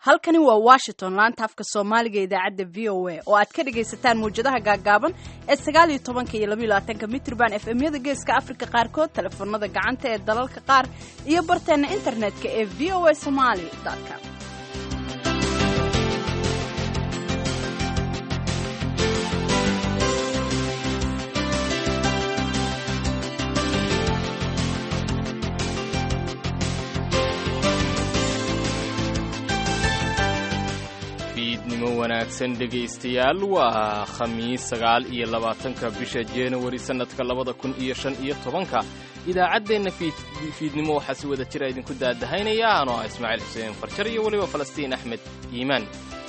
halkani waa washington laanta afka soomaaliga idaacadda v o a oo aad ka dhagaysataan mawjadaha gaagaaban ee sagaal iyo tobanka iyo labaiyo labaatanka mitrban f m-yada geeska afrika qaarkood telefoonada gacanta ee dalalka qaar iyo barteenna internetka ee v o a somaly com fiidnimo wanaagsan dhegaystayaal waa khamiis sagaal iyo labaatanka bisha januari sannadka labada kun iyo shan iyo tobanka idaacaddeenna fiidnimo waxaa si wada jira idinku daadahaynaya anoo ah ismaaciil xuseen farjar iyo weliba falastiin axmed iimaan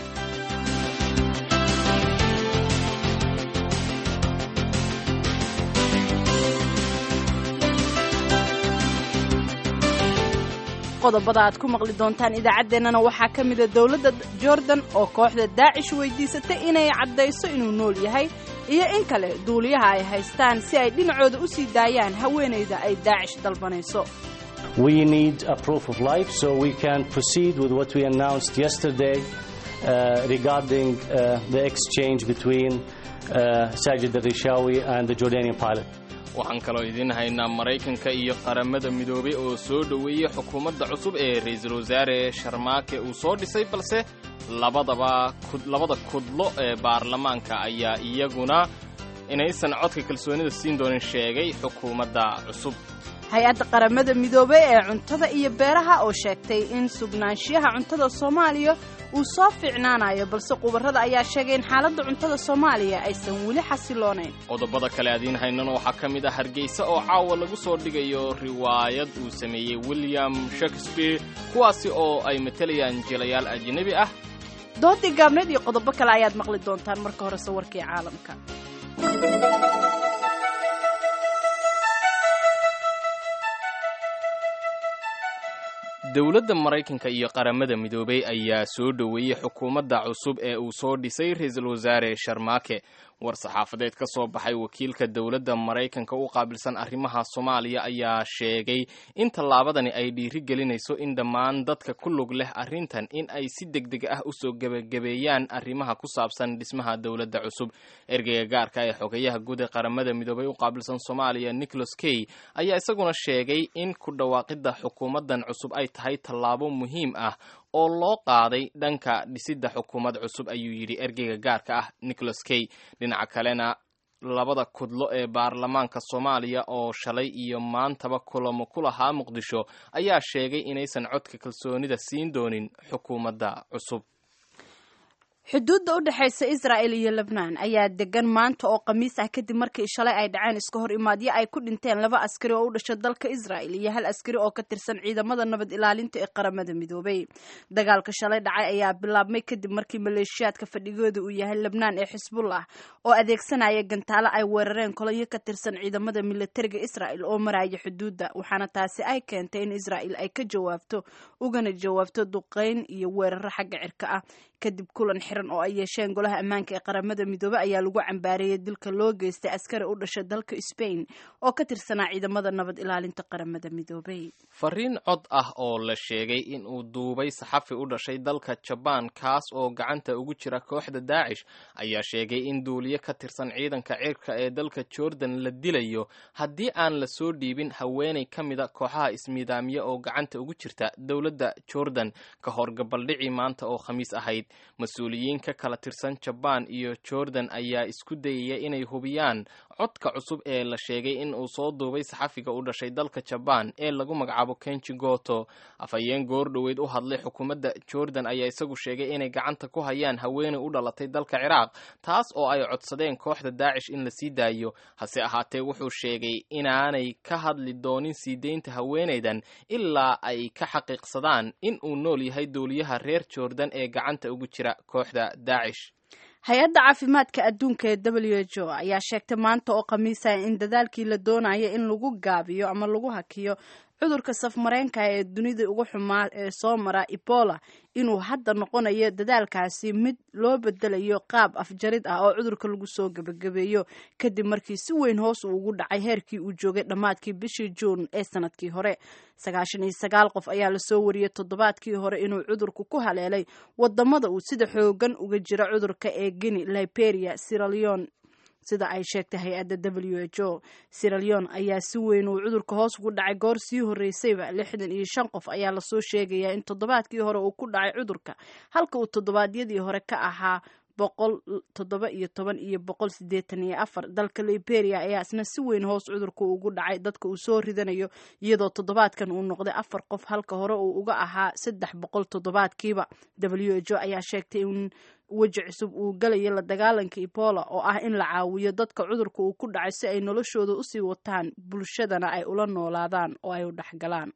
qodobada aad ku maqli doontaan idaacaddeenana waxaa ka mida dowladda jordan oo kooxda daacish weydiisatay inay caddayso inuu nool yahay iyo in kale duuliyaha ay haystaan si ay dhinacooda u sii daayaan haweenayda ay daacish dalbanayso We need a proof of life so we can proceed with what we announced yesterday uh, regarding uh, the exchange between uh, Sajid al-Rishawi and the Jordanian pilot. waxaan kaloo idiin haynaa maraykanka iyo qaramada midoobay oo soo dhoweeyey xukuumadda cusub ee ra-iisul wasaare sharmaake uu soo dhisay balse labadaba labada kudlo ee baarlamaanka ayaa iyaguna inaysan codka kalsoonida siin doonin sheegay xukuumadda cusub hay-adda qaramada midoobey ee cuntada iyo beeraha oo sheegtay in sugnaanshiyaha cuntada soomaaliya uu soo fiicnaanayo balse khubarrada ayaa sheegay in xaaladda cuntada soomaaliya aysan weli xasiloonayn qodobada kale adiin haynana waxaa ka mid ah hargeysa oo caawa lagu soo dhigayo riwaayad uu sameeyey william shakespeare kuwaasi oo ay matalayaan jilayaal ajnabi ah doodii gaabneed iyo qodobo kale ayaad maqli doontaan marka horese warkii caalamka dowladda maraykanka iyo qaramada midoobay ayaa soo dhoweeyey xukuumadda cusub ee uu soo dhisay ra-iisul wasaare sharmaake war saxaafadeed ka soo baxay wakiilka dowladda maraykanka u qaabilsan arrimaha soomaaliya ayaa sheegay in tallaabadani ay dhiiri gelinayso in dhammaan dadka ku lug leh arrintan in ay si degdeg ah usoo gebagabeeyaan arrimaha ku saabsan dhismaha dowladda cusub ergeyga gaarka ee xogeyaha guud ee qaramada midoobay u qaabilsan soomaaliya nicholas key ayaa isaguna sheegay in ku dhawaaqidda xukuumaddan cusub ay tahay tallaabo muhiim ah oo loo qaaday dhanka dhisidda xukuumad cusub ayuu yidhi ergeyga gaarka ah nicholas key dhinaca kalena labada kudlo ee baarlamaanka soomaaliya oo shalay iyo maantaba kulamo ku lahaa muqdisho ayaa sheegay inaysan codka kalsoonida siin doonin xukuumadda cusub xuduudda u dhexaysa israa'el iyo lebnaan ayaa degan maanta oo khamiis ah kadib markii shalay ay dhaceen iska hor imaadyo ay ku dhinteen laba askari oo u dhasha dalka israa'el iyo hal askari oo ka tirsan ciidamada nabad ilaalinta ee qaramada midoobay dagaalka shalay dhacay ayaa bilaabmay kadib markii maleeshiyaadka fadhigooda uu yahay lebnaan ee xisbullah oo adeegsanaya gantaalo ay weerareen kolonyo ka tirsan ciidamada militariga israa'el oo maraya xuduudda waxaana taasi ay keentay in israa'el ay ka jawaabto ugana jawaabto duqeyn iyo weeraro xagga cirka ah kadib kulan xiran oo ay yeesheen golaha ammaanka ee qaramada midoobey ayaa lagu cambaareeyey dilka loo geystay askari u dhasha dalka sbain oo ka tirsanaa ciidamada nabad ilaalinta qaramada midoobey fariin cod ah oo la sheegay in uu duubay saxafi u dhashay dalka jabaan kaas oo gacanta ugu jira kooxda daacish ayaa sheegay in duuliye ka tirsan ciidanka cirka ee dalka jordan la dilayo haddii aan la soo dhiibin haweenay ka mida kooxaha ismiidaamiye oo gacanta ugu jirta dowladda jordan ka hor gabaldhicii maanta oo khamiis ahayd mas-uuliyiin ka kala tirsan jabaan iyo jordan ayaa isku dayaya inay hubiyaan codka cusub ee la sheegay in uu soo duubay saxafiga u dhashay dalka jabaan ee lagu magacaabo kenji goto afhayeen goor dhoweyd u hadlay xukuumadda jordan ayaa isagu sheegay inay gacanta ku hayaan haweenay u dhalatay dalka ciraaq taas oo ay codsadeen kooxda daacish in la sii daayo hase ahaatee wuxuu sheegay inaanay ka hadli doonin sii deynta haweenaydan ilaa ay ka xaqiiqsadaan in uu nool yahay duuliyaha reer jordan ee gacanta ugu jira kooxda daacish hay-adda caafimaadka adduunka ee w h o ayaa sheegtay maanta oo khamiisa in dadaalkii la doonayo in lagu gaabiyo ama lagu hakiyo cudurka safmareenka ee dunida ugu xumaa ee soo mara ebola inuu hadda noqonayo dadaalkaasi mid loo bedelayo qaab afjarid ah oo cudurka lagu soo gebagabeeyo kadib markii si weyn hoos uu ugu dhacay heerkii uu joogay dhammaadkii bishii juun ee sanadkii hore sagaashan iyo sagaal qof ayaa lasoo wariyey toddobaadkii hore inuu cudurku ku haleelay wadamada uu sida xoogan uga jira cudurka ee guinea liberia siraleon sida ay sheegtay hay-adda w h o siraleon ayaa si weyn uu cudurka hoos ugu dhacay goor sii horreysayba lixdan iyo shan qof ayaa lasoo sheegayaa in toddobaadkii hore uu ku dhacay cudurka halka uu toddobaadyadii hore ka ahaa boqol toddoba iyo toban iyo boqol siddeetan iyo afar dalka liberia ayaa isna si weyn hoos cudurka ugu dhacay dadka uu soo ridanayo iyadoo toddobaadkan uu noqday afar qof halka hore uu uga ahaa saddex boqol toddobaadkiiba w h o ayaa sheegtay in weji cusub uu galayo la dagaalanka ebola oo ah in la caawiyo dadka cudurka uu ku dhacay si ay noloshooda usii wataan bulshadana ay ula noolaadaan oo ay u dhexgalaan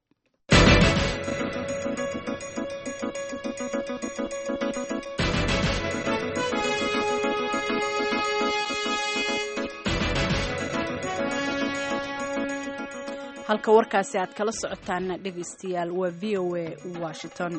halka warkaasi aad kala socotaana dhegaystayaal waa v o a washington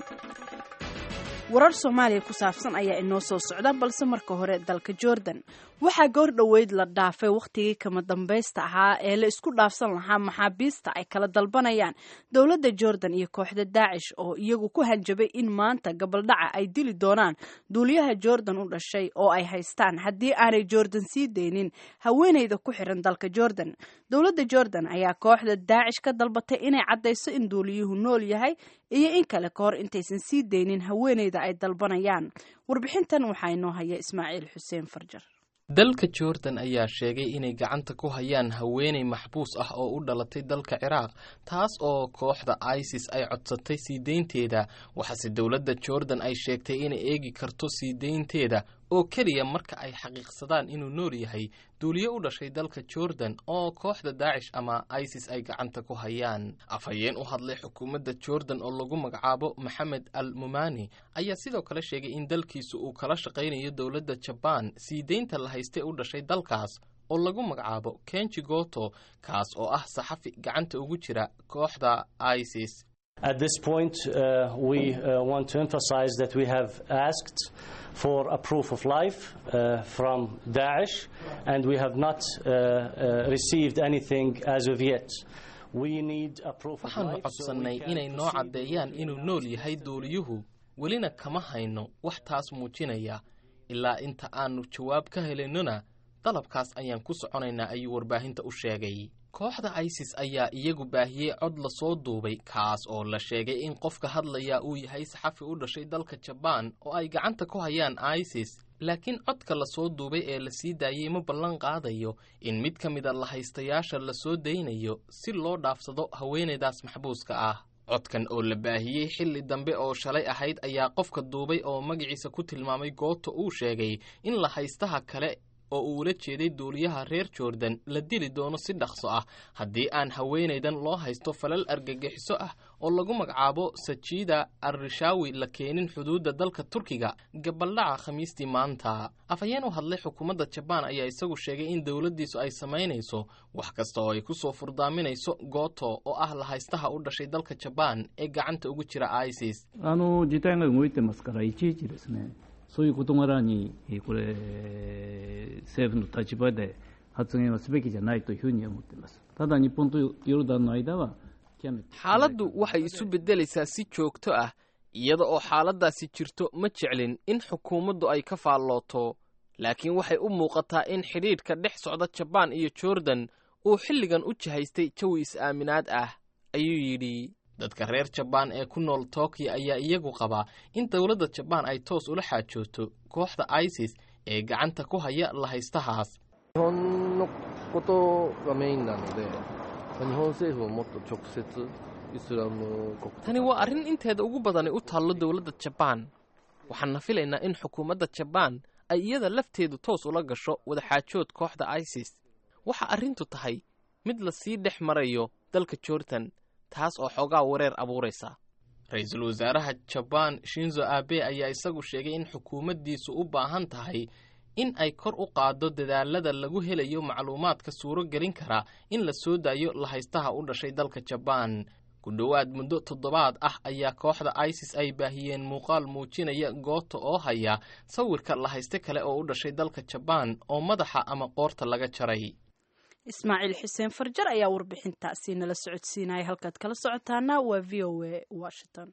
warar soomaaliya ku saabsan ayaa inoo soo socda balse marka hore dalka jordan waxaa goor dhoweyd la dhaafay wakhtigii kama dambaysta ahaa ee la isku dhaafsan lahaa maxaabiista ay kala dalbanayaan dowladda jordan iyo kooxda daacish oo iyagu ku hanjabay in maanta gabaldhaca ay dili doonaan duuliyaha jordan u dhashay oo ay haystaan haddii aanay jordan sii deynin haweeneyda ku xiran dalka jordan dowladda jordan ayaa kooxda daacish ka dalbatay inay caddayso in duuliyuhu nool yahay iyo in kale ka hor intaysan sii deynin haweeneyda ay dalbanayaan warbixintan waxaa inoo haya ismaaciil xuseen farjar dalka jordan ayaa sheegay inay gacanta ku hayaan haweeney maxbuus ah oo u dhalatay dalka ciraaq taas oo kooxda isis ay codsatay sii deynteeda waxaase dowladda jordan ay sheegtay inay eegi karto sii deynteeda oo keliya marka ay xaqiiqsadaan inuu nool yahay duuliye u dhashay dalka jordan oo kooxda daacish ama isis ay gacanta ku hayaan afhayeen u hadlay xukuumadda jordan oo lagu magacaabo maxamed al mumani ayaa sidoo kale sheegay in dalkiisu uu kala shaqaynayo dowladda jabaan sii deynta la haystay u dhashay dalkaas oo lagu magacaabo kenji goto kaas oo ah saxafi gacanta ugu jira kooxda isis At this point, uh, we uh, want to emphasize that we have asked for a proof of life uh, from Daesh, and we have not received anything as of yet. We need a proof of waxaanu life. so we codsannay can inay noo proceed caddeeyaan with inuu the nool yahay duuliyuhu welina kama hayno wax taas muujinaya ilaa inta aannu jawaab ka helinnona dalabkaas ayaan ku soconaynaa ayuu warbaahinta u sheegay kooxda isis ayaa iyagu baahiyey cod lasoo duubay kaas oo la sheegay in qofka hadlaya uu yahay saxafi u dhashay dalka jabaan oo ay gacanta ku hayaan isis laakiin codka lasoo duubay ee la sii daayey ma ballan qaadayo in mid ka mida lahaystayaasha lasoo daynayo si loo dhaafsado haweenaydaas maxbuuska ah codkan oo la baahiyey xilli dambe oo shalay ahayd ayaa qofka duubay oo magaciisa ku tilmaamay gooto uu sheegay in lahaystaha kale oo uu ula jeeday duuliyaha reer jordan la dili doono si dhaqso ah haddii aan haweenaydan loo haysto falal argagixiso ah oo lagu magacaabo sajida arrishawi la keenin xuduudda dalka turkiga gabaldhaca khamiistii maanta afhayeen u hadlay xukuumadda jabaan ayaa isagu sheegay in dowladdiisu ay samaynayso wax kasta oo ay ku soo furdaaminayso gooto oo ah lahaystaha u dhashay dalka jabaan ee gacanta ugu jira isis あの事態が動いてますから、いちいちですね、そういう事柄に、えーこれ、政府の立場で発言はすべきじゃないというふうに思っています。ただ、日本とヨルダンの間は、極めて xaaladdu waxay isu beddelaysaa si joogto ah iyada oo xaaladdaasi jirto ma jeclin in xukuumaddu ay ka faallooto laakiin waxay u muuqataa in xidhiidhka dhex socda jabaan iyo jordan uu xilligan u jihaystay jawi is-aaminaad ah ayuu yidhi dadka reer jabaan ee ku nool tokiyo ayaa iyagu qabaa in dowladda jabaan ay toos ula xaajooto kooxda isis ee gacanta ku haya lahaystahaas 日本のことがメインなので、まあ日本政府ももっと直接イスラム国 tani waa arrin inteeda ugu badani u taallo dowladda jabaan waxaanna filaynaa in xukuumadda jabaan ay iyada lafteedu toos ula gasho wadaxaajood kooxda isis waxa arrintu tahay mid la sii dhex marayo dalka jordan taas oo xoogaa wareer abuuraysa ra-iisul wasaaraha jabaan shinzo abe ayaa isagu sheegay in xukuumaddiisu u baahan tahay in ay kor u qaaddo dadaalada lagu helayo macluumaadka suuro gelin kara in la soo daayo lahaystaha u dhashay dalka jabaan ku dhowaad muddo toddobaad ah ayaa kooxda isis ay baahiyeen muuqaal muujinaya goota oo haya sawirka la hayste kale oo u dhashay dalka jabaan oo madaxa ama qoorta laga jaray ismaaciil xuseen farjar ayaa warbixintaasi nala socodsiinaya halkaad kala socotaana waa v o a washington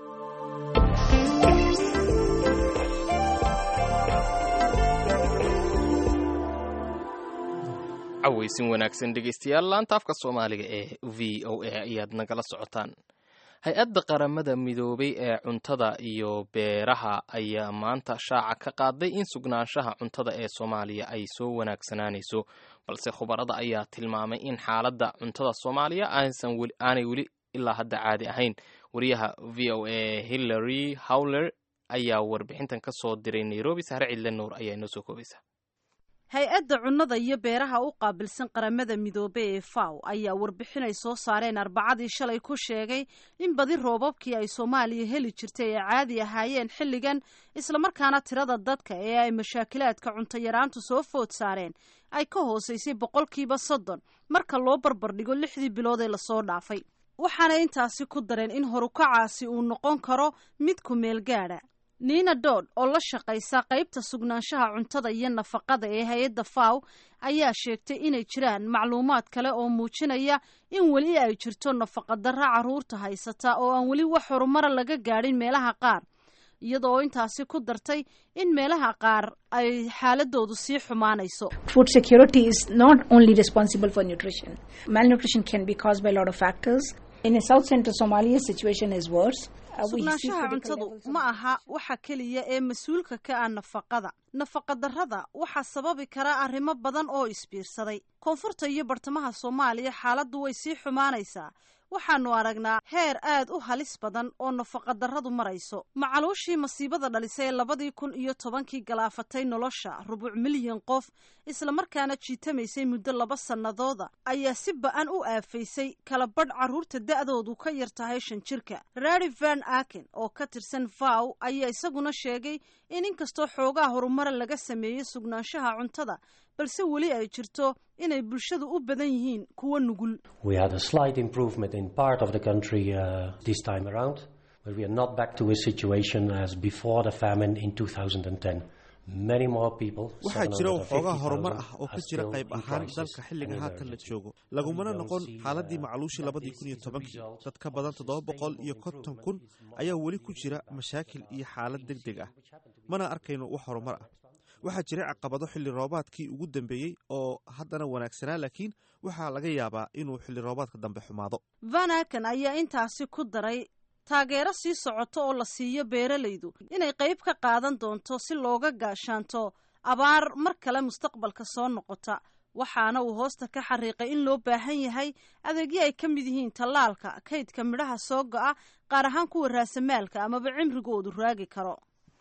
cawaysin wanaagsan dhegaystayaal laanta afka soomaaliga ee v o a ayaad nagala socotaan hay-adda qaramada midoobay ee cuntada iyo beeraha ayaa maanta shaaca ka qaaday in sugnaanshaha cuntada ee soomaaliya ay soo wanaagsanaanayso balse khubarada ayaa tilmaamay in xaaladda cuntada soomaaliya aanay weli ilaa hadda caadi ahayn wariyaha v o a hillary howler ayaa warbixintan ka soo diray nairobi sahre cidle nuur ayaa inoo soo koobaysa hay-adda cunnada iyo beeraha u qaabilsan qaramada midoobe ee faw ayaa warbixin ay soo saareen arbacadii shalay ku sheegay in badi roobabkii ay soomaaliya heli jirtay ay caadi ahaayeen xilligan islamarkaana tirada dadka ee ay mashaakilaadka cuntoyaraantu soo food saareen ay ka hoosaysay boqolkiiba soddon marka loo barbardhigo lixdii bilood ee lasoo dhaafay waxaana intaasi ku dareen in horukacaasi uu noqon karo mid ku meel gaadha nina dood oo la shaqaysa qaybta sugnaanshaha cuntada iyo nafaqada ee hay-adda faw ayaa sheegtay inay jiraan macluumaad kale oo muujinaya in weli ay jirto nafaqadarra carruurta haysata oo aan weli wax horumara laga gaadhin meelaha qaar iyadoo intaasi ku dartay in meelaha qaar ay xaaladoodu sii xumaanayso food security is not only responsible for nutrition malnutrition can be caused by a lot of factors in a south central somalia situation is worse sugnaanshaha cuntadu ma aha waxa keliya ee mas-uulka ka ah nafaqada nafaqadarrada waxaa sababi kara arrimo badan oo isbiirsaday koonfurta iyo bartamaha soomaaliya xaaladdu way sii xumaanaysaa waxaanu aragnaa heer aad u halis badan oo nafaqadarradu marayso macaluushii masiibada dhalisay ee labadii kun iyo tobankii galaafatay nolosha rubuc milyan qof islamarkaana jiitamaysay muddo laba sannadooda ayaa si ba-an u aafaysay kala badh carruurta da'doodu ka yar tahay shan jirka rari van aken oo ka tirsan vow ayaa isaguna sheegay in inkastoo xoogaa horumara laga sameeyey sugnaanshaha cuntada balse weli ay jirto inay bulshadu u badan yihiin kuwa nugul We had a slight improvement in part of the country uh, this time around, but we are not back to a situation as before the famine in 2010. Many more people, waxaa jira waxoogaa 750,000 horumar ah oo are ka jira still qayb in ahaan crisis dalka xilliga and haatan la emergency. joogo lagumana We don't noqon see, xaaladii uh, macluushii that labadii this kun iyo is a tobankii result dad ka of badan the toddoba boqol iyo sustainable konton kun improvement ayaa weli ku jira mashaakil iyo xaalad deg deg ah mana arkayno wax horumar ah waxaa jiray caqabado xilli roobaadkii ugu dambeeyey oo haddana wanaagsanaa laakiin waxaa laga yaabaa inuu xilli roobaadka dambe xumaado van aken ayaa intaasi ku daray taageero sii socoto oo la siiyo beeralaydu inay qayb ka qaadan doonto si looga gaashaanto abaar mar kale mustaqbalka soo noqota waxaana uu hoosta ka xariiqay in loo baahan yahay adeegyo ay ka mid yihiin tallaalka kaydka midhaha soo go'a qaar ahaan kuwa raasamaalka amaba cimrigoodu raagi karo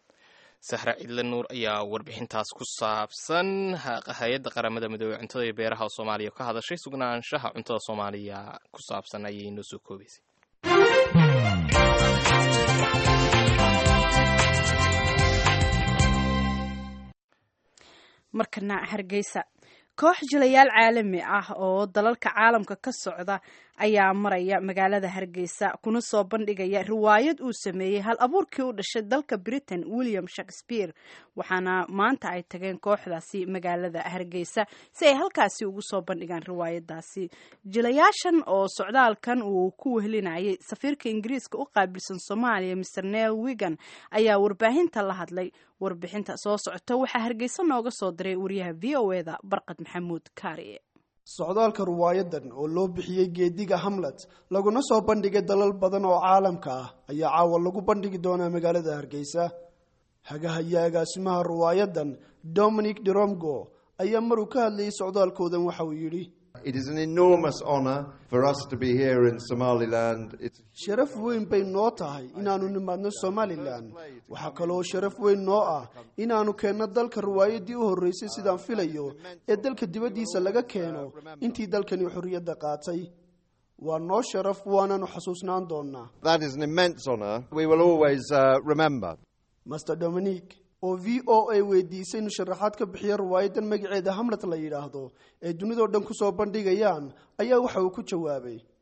sahra cidle nuur ayaa warbixintaas ku saabsan hay-adda qaramada midoobey cuntada iyo beeraha oo soomaaliya ka hadashay sugnaanshaha cuntada soomaaliya ku saabsan ayay noo soo koobaysay markana hargeysa koox jilayaal caalami ah oo dalalka caalamka ka socda ayaa maraya magaalada hargeysa kuna soo bandhigaya riwaayad uu sameeyey hal abuurkii u dhashay dalka britain william shakespeare waxaana maanta ay tageen kooxdaasi magaalada hargeysa si ay halkaasi ugu soo bandhigaan riwaayadaasi jilayaashan oo socdaalkan uu ku wehlinayay safiirka ingiriiska u qaabilsan soomaaliya mr nel wigan ayaa warbaahinta la hadlay warbixinta soo socota waxaa hargeysa nooga soo diray wariyaha v o eda barqad maxamuud kaariye socdaalka ruwaayadan oo loo bixiyey geediga hamlet laguna soo bandhigay dalal badan oo caalamka ah ayaa caawa lagu bandhigi doonaa magaalada hargeysa hagahaya agaasimaha ruwaayadan dominic deromgo ayaa maruu ka hadlayay socdaalkoodan waxa uu yidhi It is an enormous honour for us to be here in Somaliland. It's sharaf weyn bay noo tahay inaannu nimaadno somalilan waxaa kaloo sharaf weyn noo ah inaannu keenno dalka riwaayaddii u horreysay sidaan filayo ee dalka dibaddiisa laga keeno intii dalkani xorriyadda qaatay waa noo sharaf waanaannu xasuusnaan doonnaa that is an immense honour. We will always uh, remember. master dominic oo v o a weydiisay inu sharaxaad ka bixiya riwaayadan magaceeda hamlet la yidhaahdo ee dunidao dhan ku soo bandhigayaan ayaa waxa uu ku jawaabay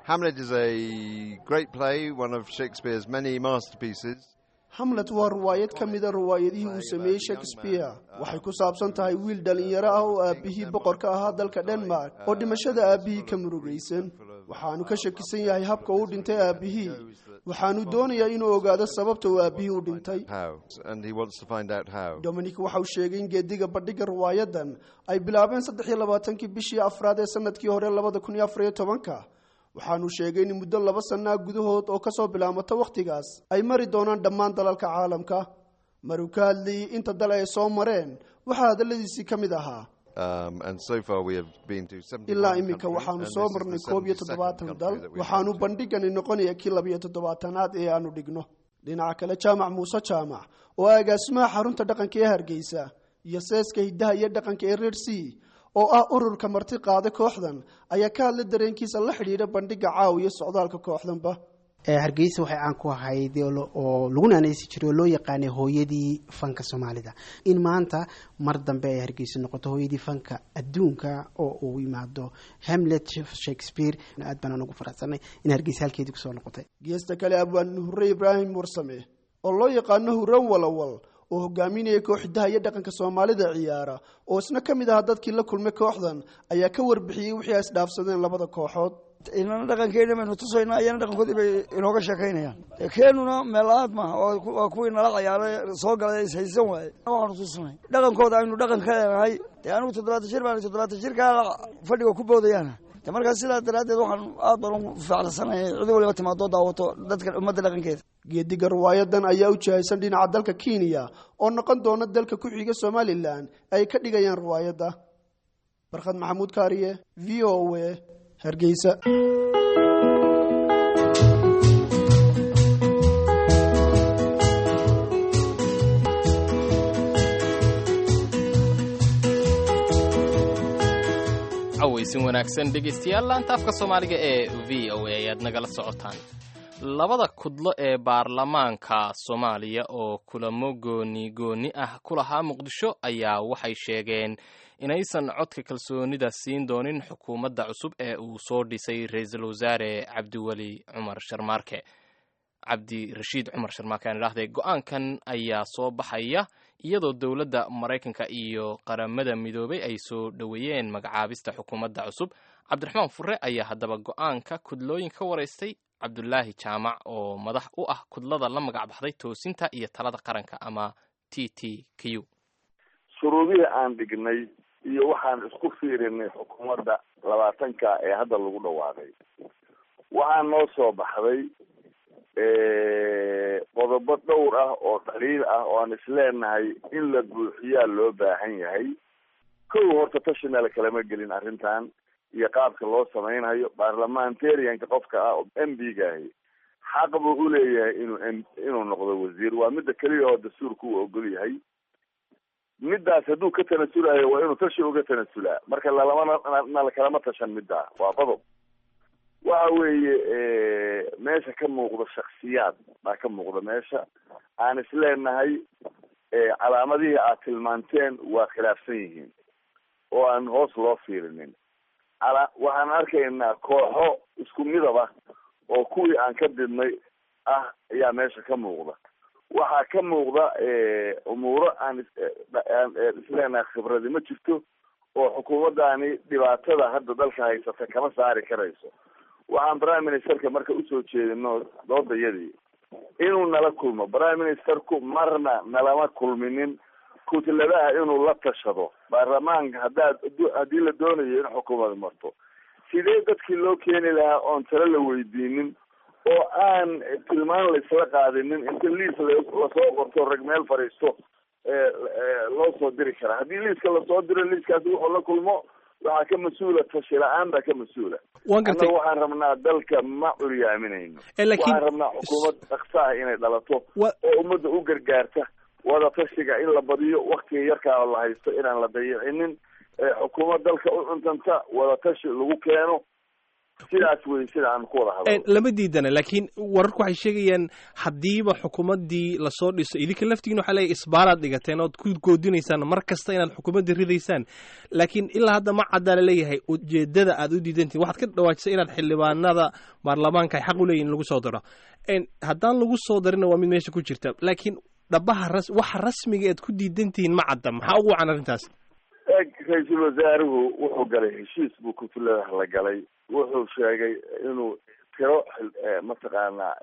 Hamlet is a great play, one of Shakespeare's many masterpieces. hamlet waa riwaayad ka mida riwaayadihii uu sameeyey shakespeare waxay ku saabsan tahay wiil dhallinyaro ah oo aabbihii boqorka ahaa dalka denmark oo dhimashada aabbihii ka murugaysan waxaanu ka shakisan yahay habka uu dhintay aabbihii waxaanu doonayaa inuu ogaado sababta uu aabbihii u dhintay How? And he wants to find out how. dominic waxa uu sheegay in geediga bandhiga riwaayadan ay bilaabeen saddex iyo labaatankii bishii afraad ee sanadkii hore labada kun iyo afar iyo tobanka waxaanu sheegay in muddo laba sanaa gudahood oo kasoo bilaabmata wakhtigaas ay mari doonaan dhammaan dalalka caalamka maruu ka hadlayay inta dal ay soo mareen waxaa hadalladiisii ka mid ahaa Um, and so far we have been to 71 ilaa iminka countries, waxaanu and soo this is marnay the koob iyo 72nd toddobaatan country dal that we have waxaanu been to. bandhigani noqonaya kii labiyo toddobaatanaad ee aanu dhigno dhinaca kale jaamac muuse jaamac oo ah agaasimaha xarunta dhaqanka ee hargeysa iyo seeska hiddaha iyo dhaqanka ee reer c oo ah ururka marti qaada kooxdan ayaa ka hadlay dareenkiisa la xidhiidha bandhiga caawiya socdaalka kooxdanba hargeysa waxay caan ku ahayd oo lo- oo lagu naanaysi jiray oo loo yaqaanay hooyadii fanka soomaalida in maanta mar dambe ay hargeysa noqoto hooyadii fanka adduunka oo uu yimaado hamlet shakespeare aad baan ugu faraxsanay in hargeysa halkeedii kusoo noqotay geesta kale abwaan hurre ibraahim warsame oo loo yaqaano hurran walawal oo hogaaminaya koox hiddaha iyo dhaqanka soomaalida ciyaara oo isna ka mid ahaa dadkii la kulmay kooxdan ayaa ka warbixiyey wixii ay isdhaafsadeen labada kooxood inana dhaqankeena baynu tusaynaa iyana dhaqankoodii bay inooga sheekaynayaan keenuna meel la-aad maaha waa ku- waa kuwii nala cayaaray soo galay is haysan waaye waxaanu tusanay dhaqankooda aynu dhaqan ka leenahay dee anigu toddobaatan jir baan toddobaatan jirkaa fadhiga ku boodayaana de markaas sidaa daraaddeed waxaan aad baan ugu faacsanay cid waliba timaadoo daawato dadka ummadda dhaqankeeda geediga riwaayadan ayaa u jihaysan dhinaca dalka kenya oo noqon doona dalka ku xiga somalilan ay ka dhigayaan riwaayadda barkhad maxamuud kaariye v o a hargeysa cawaysin wanaagsan dhegaystayaal laanta afka soomaaliga ee v o a ayaad nagala socotaan labada kudlo ee baarlamaanka soomaaliya oo kulamo gooni gooni ah ku lahaa muqdisho ayaa waxay sheegeen inaysan codka kalsoonida siin doonin xukuumadda cusub ee uu soo dhisay ra-iisul wasaare cabdiweli cumar sharmaarke cabdirashiid cumar sharmaarke aan idhaahday go-aankan ayaa soo baxaya iyadoo dowladda maraykanka iyo qaramada midoobay ay soo dhoweeyeen magacaabista xukuumadda cusub cabdiraxmaan fure ayaa haddaba go-aanka kudlooyin ka waraystay cabdulaahi jaamac oo madax u ah kudlada la magac baxday toosinta iyo talada qaranka ama t t q shuruudihii aan dhignay iyo waxaan isku fiirinay xukuumadda labaatanka ee hadda lagu dhawaaqay waxaa noo soo baxday qodobo dhowr ah oo dhaliil ah oo aan isleenahay in la buuxiyaa loo baahan yahay kow horta tashi meel kalama gelin arrintan iyo qaabka loo samaynayo parliamentarianka qofka ah oo m b gaahi xaq buu uleeyahay inuu m inuu noqdo wasiir waa midda keliya oo dastuurka uu ogol yahay middaas hadduu ka tanasulayo waa inuu tashi uga tanasulaa marka lalamana nala kalama tashan middaa waa qodob waxa weeye meesha ka muuqda shaksiyaad baa ka muuqda meesha aan isleenahay calaamadihii aad tilmaanteen waa khilaafsan yihiin oo aan hoos loo fiirinin ala waxaan arkaynaa kooxo isku midaba oo kuwii aan ka didnay ah ayaa meesha ka muuqda waxaa ka muuqda umuuro aan aan isleenahay khibradi ma jirto oo xukuumaddaani dhibaatada hadda dalka haysata kama saari karayso waxaan prime ministerka marka usoo jeedino doodayadii inuu nala kulmo prime ministerku marna nalama kulminin kutladaha inuu la tashado baarlamaanka haddaad haddii la doonayo in xukuumad marto sidee dadkii loo keeni lahaa oon talo la weydiinin oo aan tilmaan laisla qaadinin inta liis lasoo qorto rag meel fadhiisto loo soo diri karaa haddii liiska lasoo diro liiskaasi wuxuu la kulmo waxaa ka mas-uula tashi la-aan baa ka mas-uula annaga waxaan rabnaa dalka ma curyaaminayno waxaan rabnaa xukuumad dhaksa ah inay dhalato oo ummadda u gargaarta wada tashiga in la badiyo waktiga yarkaa la haysto inaan la dayicinin xukuumad dalka u cuntanta wada tashi lagu keeno sidaas wey sida aan ku wada hadlo lama diidana laakiin wararku waxay sheegayaan haddiiba xukuumaddii lasoo dhiso idinka laftigiin waxaa leeyahy isbaaraad dhigateen ood ku goodinaysaan mar kasta inaad xukuumadda ridaysaan laakiin ilaa hadda ma caddaa laleeyahay ujeedada aad u diidantihin waxaad ka dhawaajisay inaad xildhibaanada baarlamaanka ay xaq u leeyihin lagu soo daro haddaan lagu soo darina waa mid meesha ku jirta laakiin dhabaha ras waxa rasmiga ead ku diidantihiin ma cadda maxaa ugu wacan arrintaas eeg ra-iisul wasaaruhu wuxuu galay heshiis buu kutulada la galay wuxuu sheegay inuu tiro mataqaanaa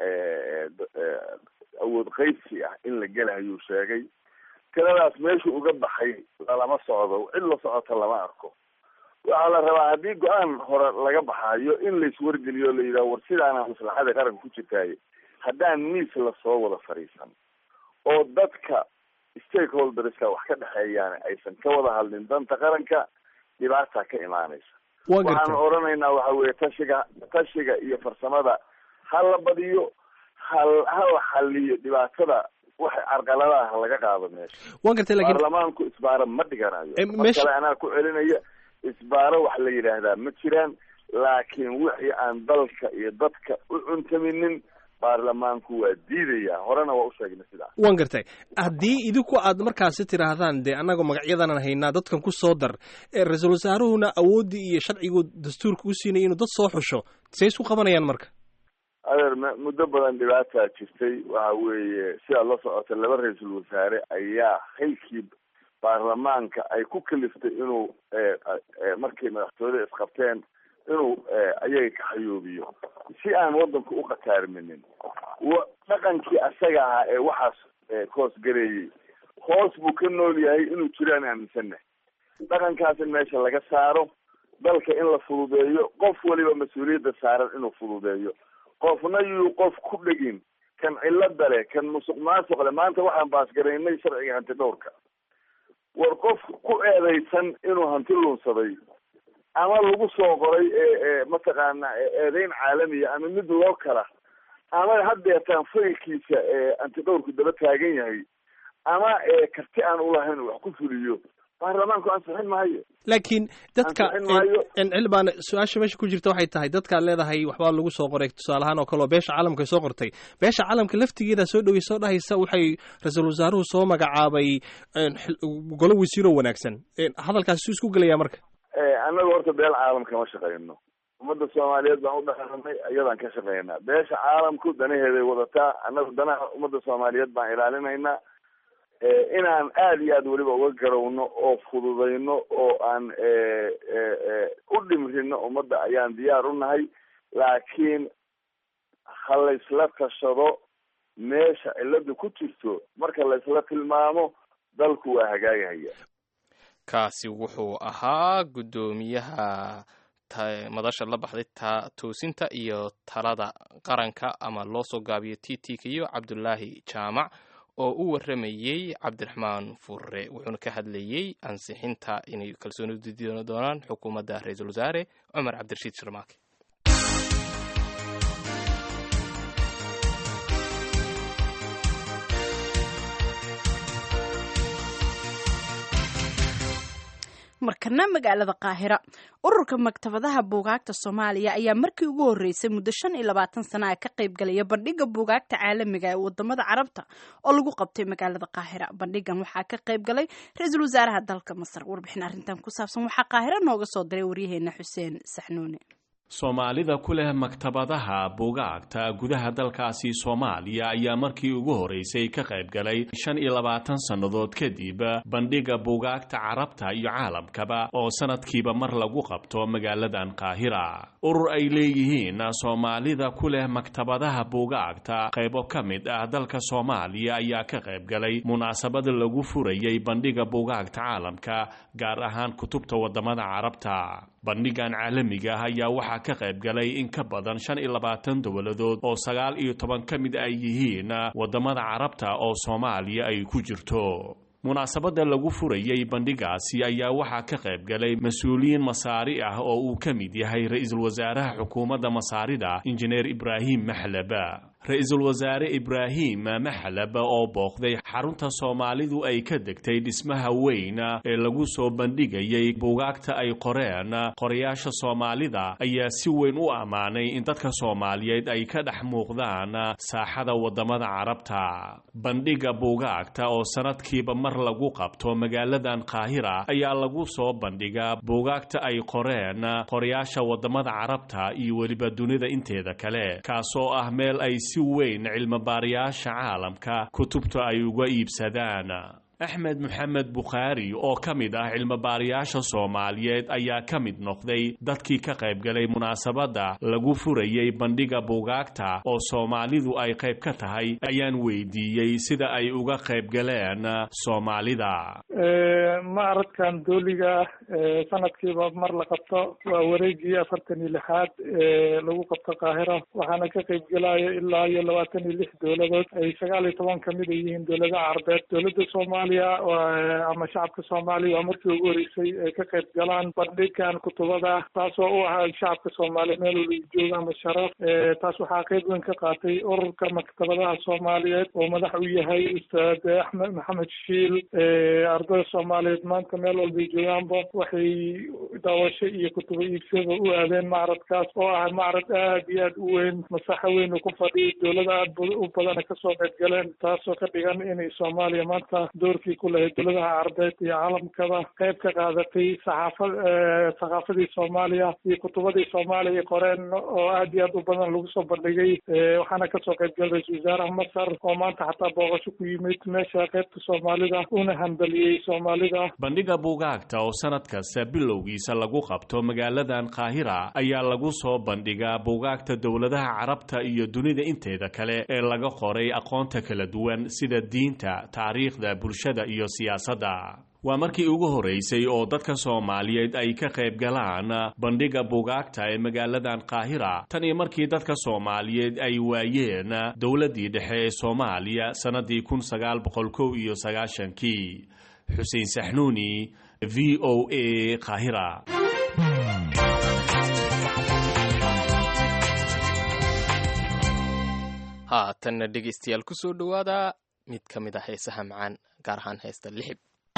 awood qaybsi ah in la gelahayuu sheegay tiradaas meeshu uga baxay lalama socdo cid la socota lama arko waxaa la rabaa haddii go-aan hore laga baxayo in laiswargeliyo la yidhaho war sidaana maslaxada qaranka ku jirtaaye haddaan miis lasoo wada fadhiisan oo dadka stakeholderska wax ka dhexeeyaan aysan ka wada hadlin danta qaranka dhibaata ka imaanaysa waxaan odhanaynaa waxa weeye tashiga tashiga iyo farsamada ha la badiyo hal ha la xaliyo dhibaatada waxa carqaladaha laga qaado meesha waan gartay lakin baarlamaanku isbaaro ma dhiganayo mar meesha- kale anaa ku celinaya isbaaro wax la yidhaahdaa ma jiraan laakiin wixii aan dalka iyo dadka u cuntaminin baarlamaanku waa diidaya horena waa u sheegnay sidaas waan gartay haddii idinku aad markaasi tidhaahdaan dee annagoo magacyadanan haynaa dadkan ku soo dar ee ra-iisul wasaaruhuna awooddii iyo sharcigu dastuurka u siinaya inuu dad soo xusho say isku qabanayaan marka adeer m muddo badan dhibaataa jirtay waxa weeye sidaad la socota laba ra-iisul wasaare ayaa xilkii baarlamaanka ay ku kaliftay inuu markay madaxtooyada isqabteen inuu ayaga ka xayoobiyo si aan wadanku u khataarminin wa dhaqankii asaga ahaa ee waxaas koos gareeyey hoos buu ka nool yahay inuu jiraan aaminsannahay dhaqankaas in meesha laga saaro dalka in la fududeeyo qof waliba mas-uuliyadda saaran inuu fududeeyo qofna yuu qof ku dhegin kan cilada leh kan musuq maasuq leh maanta waxaan baasgaraynay sharciga hanti dhowrka war qof ku eedaysan inuu hanti luunsaday ama lagu soo qoray ee mataqaana eedeyn caalamiya ama mid loo kala ama haddeetaan faylkiisa antidhowrku daba taagan yahay ama karti aan ulahayn wax ku fuliyo baarlamaanku ansixin maayo laakiin dadka Ansixin maayo. xildhibaan su-aasha meesha ku jirta waxay tahay dadkaad leedahay waxbaa lagu soo qoray tusaale ahaan oo kale oo beesha caalamka soo qortay beesha caalamka laftigeeda soo dhowey soo dhahaysa waxay ra-iisul wasaaruhu soo magacaabay een, xil- golo wasiiro wanaagsan Een, hadalkaasi suu isku gelayaa marka annaga horta beel caalamka ma shaqeyno ummadda soomaaliyeed baan u dhaqanay iyadaan ka shaqeynaa beesha caalamku danaheeday wadataa annaga danaha ummadda soomaaliyeed baan ilaalinaynaa inaan aada iyo aad weliba uga garowno oo fududayno oo aan u dhimrino ummadda ayaan diyaar u nahay laakiin ha laysla tashado meesha ciladu ku jirto marka laysla tilmaamo dalku waa hagaagahaya kaasi wuxuu ahaa guddoomiyaha ta- madasha la baxday ta toosinta iyo talada qaranka ama loo soo gaabiyo t t k iyo cabdulaahi jaamac oo u waramayey cabdiraxmaan furre wuxuuna ka hadlayey ansixinta inay kalsooni udiidi doonaan xukuumadda ra-iisul wasaare cumar cabdirashiid shirmaake markana magaalada qaahira ururka maktabadaha buugaagta soomaaliya ayaa markii ugu horeysay muddo shan iyo labaatan sana ka qaybgalaya bandhiga buugaagta caalamiga ee wadamada carabta oo lagu qabtay magaalada qaahira bandhigan waxaa ka qaybgalay ra-iisul wasaaraha dalka masar warbixin arrintan ku saabsan waxaa qaahira nooga soo diray waryaheena xuseen saxnuune soomaalida ku leh maktabadaha buugaagta gudaha dalkaasi soomaaliya ayaa markii ugu horeysay ka qayb galay shan iyo labaatan sannadood kadib bandhiga buugaagta carabta iyo caalamkaba oo sanadkiiba mar lagu qabto magaaladan qaahira urur ay leeyihiin soomaalida ku leh maktabadaha buugaagta qaybo ka mid ah dalka soomaaliya ayaa ka qayb galay munaasabad lagu furayay bandhiga buugaagta caalamka gaar ahaan kutubta wadamada carabta bandhigan caalamiga ah ayaa waxaa ka qayb galay in ka badan shan iyo labaatan dowladood oo sagaal iyo toban ka mid ay yihiin wadamada carabta oo soomaaliya ay ku jirto munaasabadda lagu furayay bandhigaasi ayaa waxaa ka qayb galay mas-uuliyiin masaari ah oo uu ka mid yahay ra-iisul wasaaraha xukuumadda masaarida injineer ibraahim maxlaba ra-iisul wasaare ibraahim maxalab oo booqday xarunta soomaalidu ay ka degtay dhismaha weyn ee lagu soo bandhigayay buugaagta ay qoreen qorayaasha soomaalida ayaa si weyn u ammaanay in dadka soomaaliyeed ay ka dhex muuqdaan saaxada wadamada carabta bandhiga buugaagta oo sanadkiiba mar lagu qabto magaaladan qaahira ayaa lagu soo bandhigaa buugaagta ay qoreen qorayaasha wadamada carabta iyo weliba dunida inteeda kale kaasoo ah meel ay si weyn cilmobaarayaasha caalamka kutubta ay uga iibsadaan axmed maxamed bukhaari oo ka mid ah cilmobaarayaasha soomaaliyeed ayaa ka mid noqday dadkii ka qaybgalay munaasabadda lagu furayey bandhiga buugaagta oo soomaalidu ay qayb ka tahay ayaan weydiiyey sida ay uga qaybgaleen soomaalida macradkan dooliga sanadkiiba mar la qabto waa wareegii afartan iyo lixaad ee lagu qabto qaahira waxaana ka qaybgelaya ilaa iyo labaatan iyo lix dowladood ay sagaal iyo toban kamid a yihiin dowladaha carbeed dowladda soomaaliya ama shacabka soomaaliya waa markii ugu horeysay ay ka qayb galaan bandhigan kutubada taasoo u ahaa shacabka soomaaliya meel waliba jooga ama sharaf taas waxaa qayb weyn ka qaatay ururka maktabadaha soomaaliyeed oo madax u yahay ustaad axmed maxamed shiil ardada soomaaliyeed maanta meel walbay joogaanba waxay daawasho iyo kutubo iibsada u aadeen macradkaas oo ah macrad aad iyo aad u weyn masaxo weyn uu ku fadhiyo dowlada aad u badana kasoo qayb galeen taasoo ka dhigan inay soomaaliya maanta doorkii ku lahayd dowladaha carbeed iyo caalamkaba qayb ka qaadatay saxaafa thaqaafadii soomaaliya iyo kutubadii soomaaliya qoreen oo aad iyo aad u badan lagu soo bandhigay waxaana kasoo qayb galay ra-isul wasaaraha masar oo maanta xataa booqasho ku yimid meesha qaybta soomaalida una hambaliyey soomaalida bandhiga buugaagta oo sanad kasta bilowgiisa lagu qabto magaaladan qaahira ayaa lagu soo bandhigaa buugaagta dowladaha carabta iyo dunida inteeda kale ee laga qoray aqoonta kala duwan sida diinta taariikhda bulshada iyo siyaasadda waa markii ugu horeysay oo dadka soomaaliyeed ay ka qayb galaan bandhiga buugaagta ee magaaladan qaahira tan iyo markii dadka soomaaliyeed ay waayeen dowladdii dhexe ee soomaaliya sannadii kun sagaal boqol kow iyo sagaashankii xuseen saxnuuni v o a qaahira haatanna dhegaystayaal ku soo dhowaada mid ka mid ah heesaha macaan gaar ahaan heesta lixib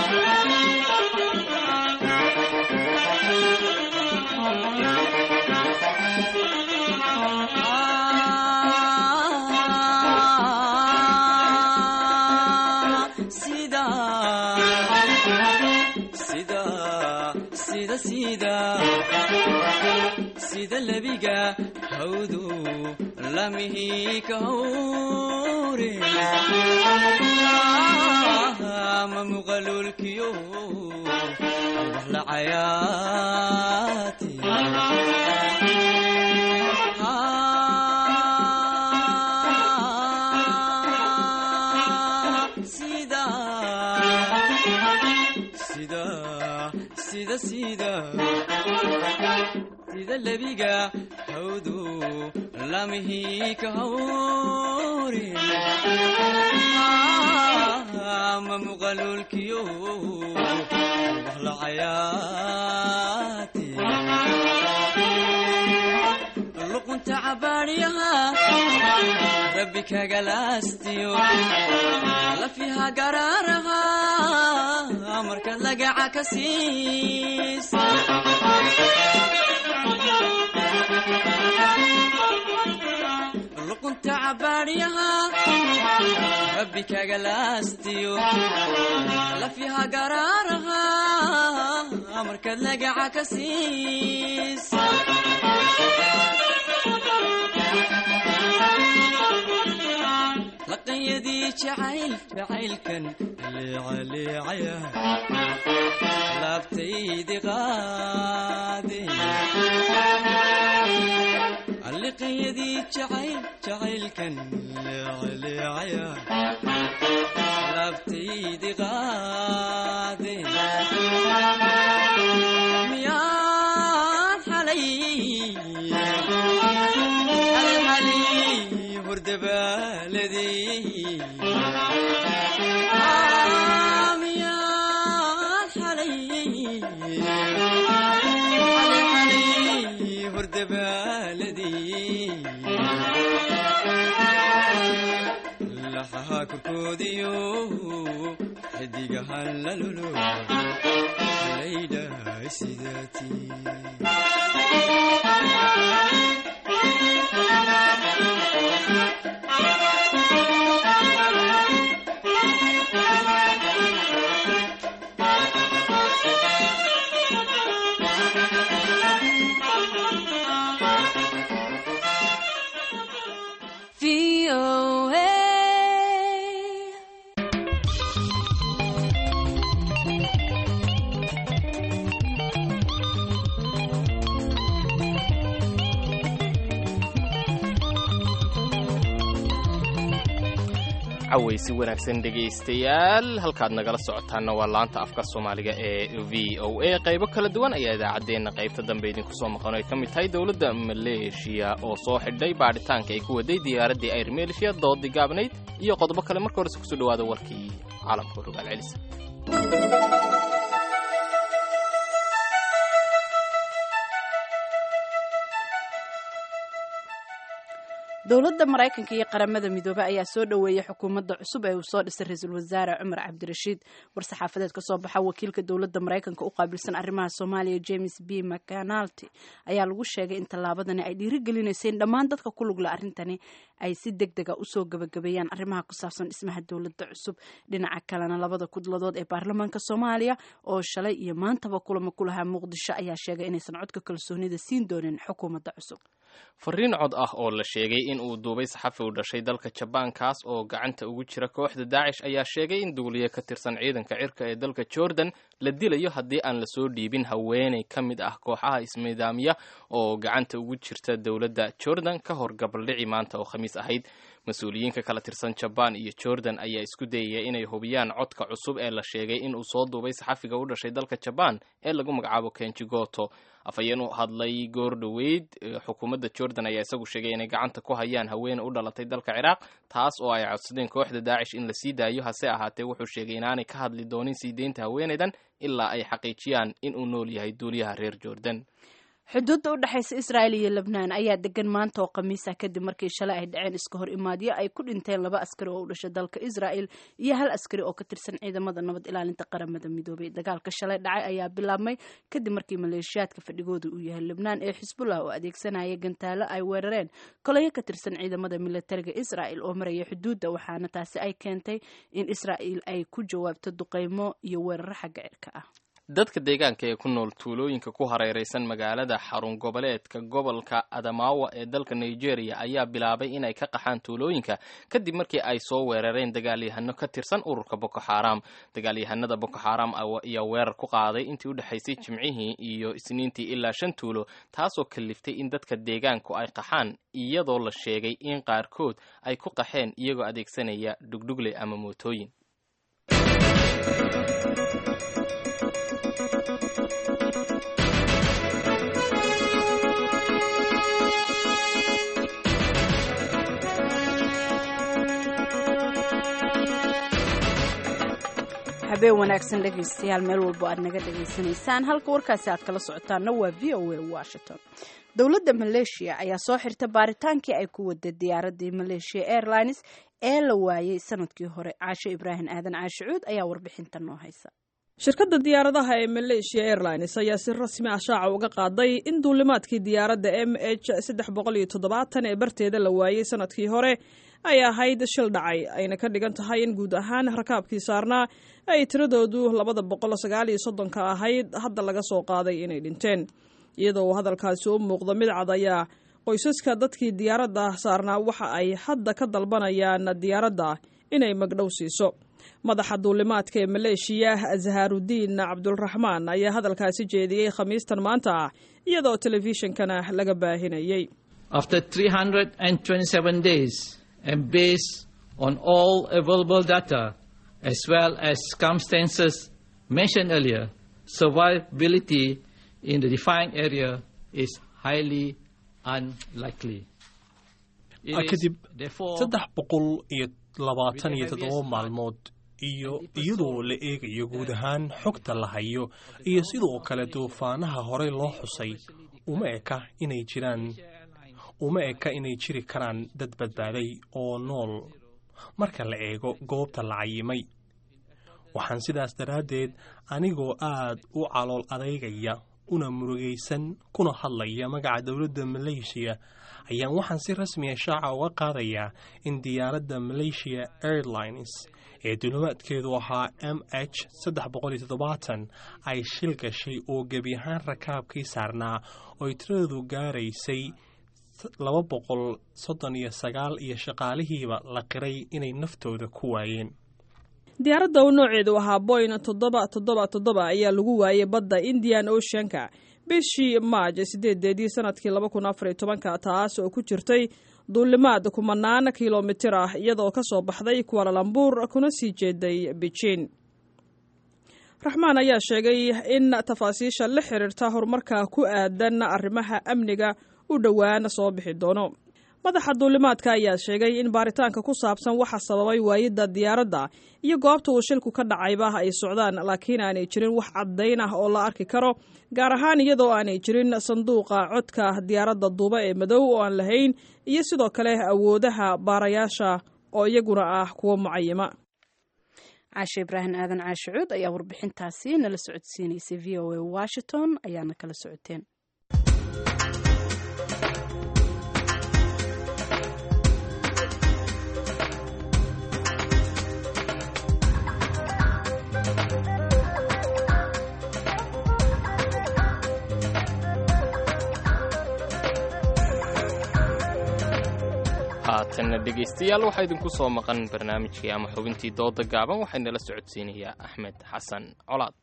sida lebiga hawdu lamihi ka hawre ma muqalulkiyo wax la cayaati sida sida sida sida sida lebiga hawdu lamihi ka hawre ma muqalulkiyo wax la cayaati luqunta cabaadhiyaha rabbi kagalaastiyo lafiha garaaraha markaad lagaca ka siis luqunta cabaadhiyaha rabbi kagalaastiyo lafiha garaaraha markaad lagaca ka siis laqanyadii jacayl jacaylkan leecaleecaya laabtaydi qaade alliqanyadii jacayl jacaylkan leecaleecaya laabtaydi qaade miyaan xalay xalxalay hordabaaladii miyaan xalay xalxalay hordabaaladii xidigaha korkoodiyo xidigahan la lulo laydhahay sidaatii cawaysi wanaagsan dhegaystayaal halkaad nagala socotaanna waa laanta afka soomaaliga ee v o a qaybo kala duwan ayaa idaacaddeenna qaybta dambe idinku soo maqan ay ka mid tahay dowladda maleeshiya oo soo xidhay baadhitaanka ay ku waday diyaaraddii ayr maleeshiya doodii gaabnayd iyo qodobo kale marka horese kusoo dhawaada warkii caalamka rogaal celisa dowladda maraykanka iyo qaramada midoobey ayaa soo dhoweeyey xukuumadda cusub ee uu soo dhisay ra-iisul wasaare cumar cabdirashiid war-saxaafadeed ka soo baxa wakiilka dowladda maraykanka u qaabilsan arrimaha soomaaliya james b mcanalty ayaa lagu sheegay in tallaabadani ay dhiirigelinaysa in dhammaan dadka ku lugla arrintani ay si deg dega usoo gabagabeeyaan arrimaha ku saabsan dhismaha dowladda cusub dhinaca kalena labada kudladood ee baarlamaanka soomaaliya oo shalay iyo maantaba kulamo ku lahaa muqdisho ayaa sheegay inaysan codka kalsoonida siin doonin xukuumadda cusub fariin cod ah oo la sheegay in uu duubay saxafi u dhashay dalka jabaan kaas oo gacanta ugu jira kooxda daacish ayaa sheegay in duuliye ka tirsan ciidanka cirka ee dalka jordan la dilayo haddii aan lasoo dhiibin haweeney ka mid ah kooxaha ismidaamiya oo gacanta ugu jirta dowladda jordan ka hor gabaldhici maanta oo khamiis ahayd mas-uuliyiinka kala tirsan jabaan iyo jordan ayaa isku dayaya inay hubiyaan codka cusub ee la sheegay in uu soo duubay saxafiga u dhashay dalka jabaan ee lagu magacaabo kenjigoto afhayeen u hadlay goor dhoweyd xukuumadda jordan ayaa isagu sheegay inay gacanta ku hayaan haweene u dhalatay dalka ciraaq taas oo ay codsadeen kooxda daacish in la sii daayo hase ahaatee wuxuu sheegay inaanay ka hadli doonin sii deynta haweeneydan ilaa ay xaqiijiyaan in uu nool yahay duuliyaha reer jordan xuduudda u dhexaysa israa'il iyo lebnaan ayaa degan maanta oo khamiis ah kadib markii shalay ay dhaceen iska hor imaadyo ay ku dhinteen laba askari oo u dhashay dalka israa'il iyo hal askari oo ka tirsan ciidamada nabad ilaalinta qaramada midoobay dagaalka shalay dhacay ayaa bilaabmay kadib markii maleeshiyaadka fadhigooda uu yahay lebnaan ee xisbullah oo adeegsanaya gantaalo ay weerareen kolayo ka tirsan ciidamada militariga israa'il oo maraya xuduudda waxaana taasi ay keentay in israa'il ay ku jawaabto duqeymo iyo weeraro xagga cirka ah dadka deegaanka ee ku nool tuulooyinka ku hareeraysan magaalada xarun goboleedka gobolka adamawa ee dalka nigeria ayaa bilaabay inay ka qaxaan tuulooyinka kadib markii ay soo weerareen dagaalyahano ka tirsan ururka boko xaram dagaalyahanada boko xaram ayaa weerar ku qaaday intii u dhexaysay jimcihii iyo isniintii ilaa shan tuulo taasoo kaliftay in dadka deegaanku ay qaxaan iyadoo la sheegay in qaarkood ay ku qaxeen iyagoo adeegsanaya dhugdhugle ama mootooyin habeen wanaagsan dhegaystayaal meel walbo aad naga dhegaysanaysaan halka warkaasi aad kala socotaanna waa v o a washington dowladda maleeshiya ayaa soo xirta baaritaankii ay ku waday diyaaradii maleeshiya airlines ee la waayey sanadkii hore caasho ibraahim aadan caashicuud ayaa warbixinta noo haysa shirkadda diyaaradaha ee malaysia airlines ayaa si rasmi ah shaaca uga qaaday in duulimaadkii diyaaradda m h saddex boqol iyo toddobaatan ee barteeda la waayey sanadkii hore ay ahayd shil dhacay ayna ka dhigan tahay in guud ahaan rakaabkii saarnaa ay tiradoodu labada boqol sagaal iyo soddonka ahayd hadda laga soo qaaday inay dhinteen iyadoo uu hadalkaasi u muuqdo mid cad ayaa qoysaska dadkii diyaaradda saarnaa waxa ay hadda ka dalbanayaan diyaaradda inay magdhow siiso madaxa duulimaadka ee maleeshiya zaharudiin cabdulraxmaan ayaa hadalkaasi jeediyey khamiistan maanta ah iyadoo telefishinkana laga baahinayey and based on all available data as well as circumstances mentioned earlier, survivability in the defined area is highly unlikely. kadib saddex boqol iyo labaatan iyo toddoba maalmood iyo iyadoo la eegayo guud ahaan xogta la hayo iyo sidoo kale duufaanaha horey loo xusay uma eka inay jiraan uma eka inay jiri karaan dad badbaaday oo nool marka la eego goobta la cayimay waxaan sidaas daraaddeed anigoo aad u calool adeygaya una murugaysan kuna hadlaya magaca dowladda maleeshiya ayaan waxaan si rasmiya shaaca uga qaadayaa in diyaaradda malaysia airlines ee dulimaadkeedu ahaa m h saddex boqol iyo toddobaatan ay shil gashay oo gebi ahaan rakaabkii saarnaa ooy tiradoodu gaaraysay laba boqol soddon iyo sagaal iyo shaqaalihiiba la qiray inay naftooda ku waayeen diyaaradda uu nooceedu ahaa boyn toddoba toddoba toddoba ayaa lagu waayey badda indian oceanka bishii maaj sideedeedii sanadkii laba kun afar iyo tobanka taas oo ku jirtay duulimaad kumanaan kilomitir ah iyadoo ka soo baxday kualalambuur kuna sii jeeday beijin raxmaan ayaa sheegay in tafaasiisha la xiriirta horumarka ku aadan arrimaha amniga u dhowaan soo bixi doono madaxa duulimaadka ayaa sheegay in baaritaanka ku saabsan waxa sababay waayidda diyaaradda iyo goobta uu shilku ka dhacayba ay socdaan laakiin aanay jirin wax caddayn ah oo la arki karo gaar ahaan iyadoo aanay jirin sanduuqa codka diyaaradda duuba ee madow oo aan lahayn iyo sidoo kale awoodaha baarayaasha oo iyaguna ah kuwo mucayima caashe ibraahim aadan caashicuud ayaa warbixintaasi nala socodsiinaysay v o a washington ayaana kala socoteen haatanna dhegaystayaal waxaa idinku soo maqan barnaamijkii ama xubintii dooda gaaban waxaynala socodsiinayaa axmed xasan colaad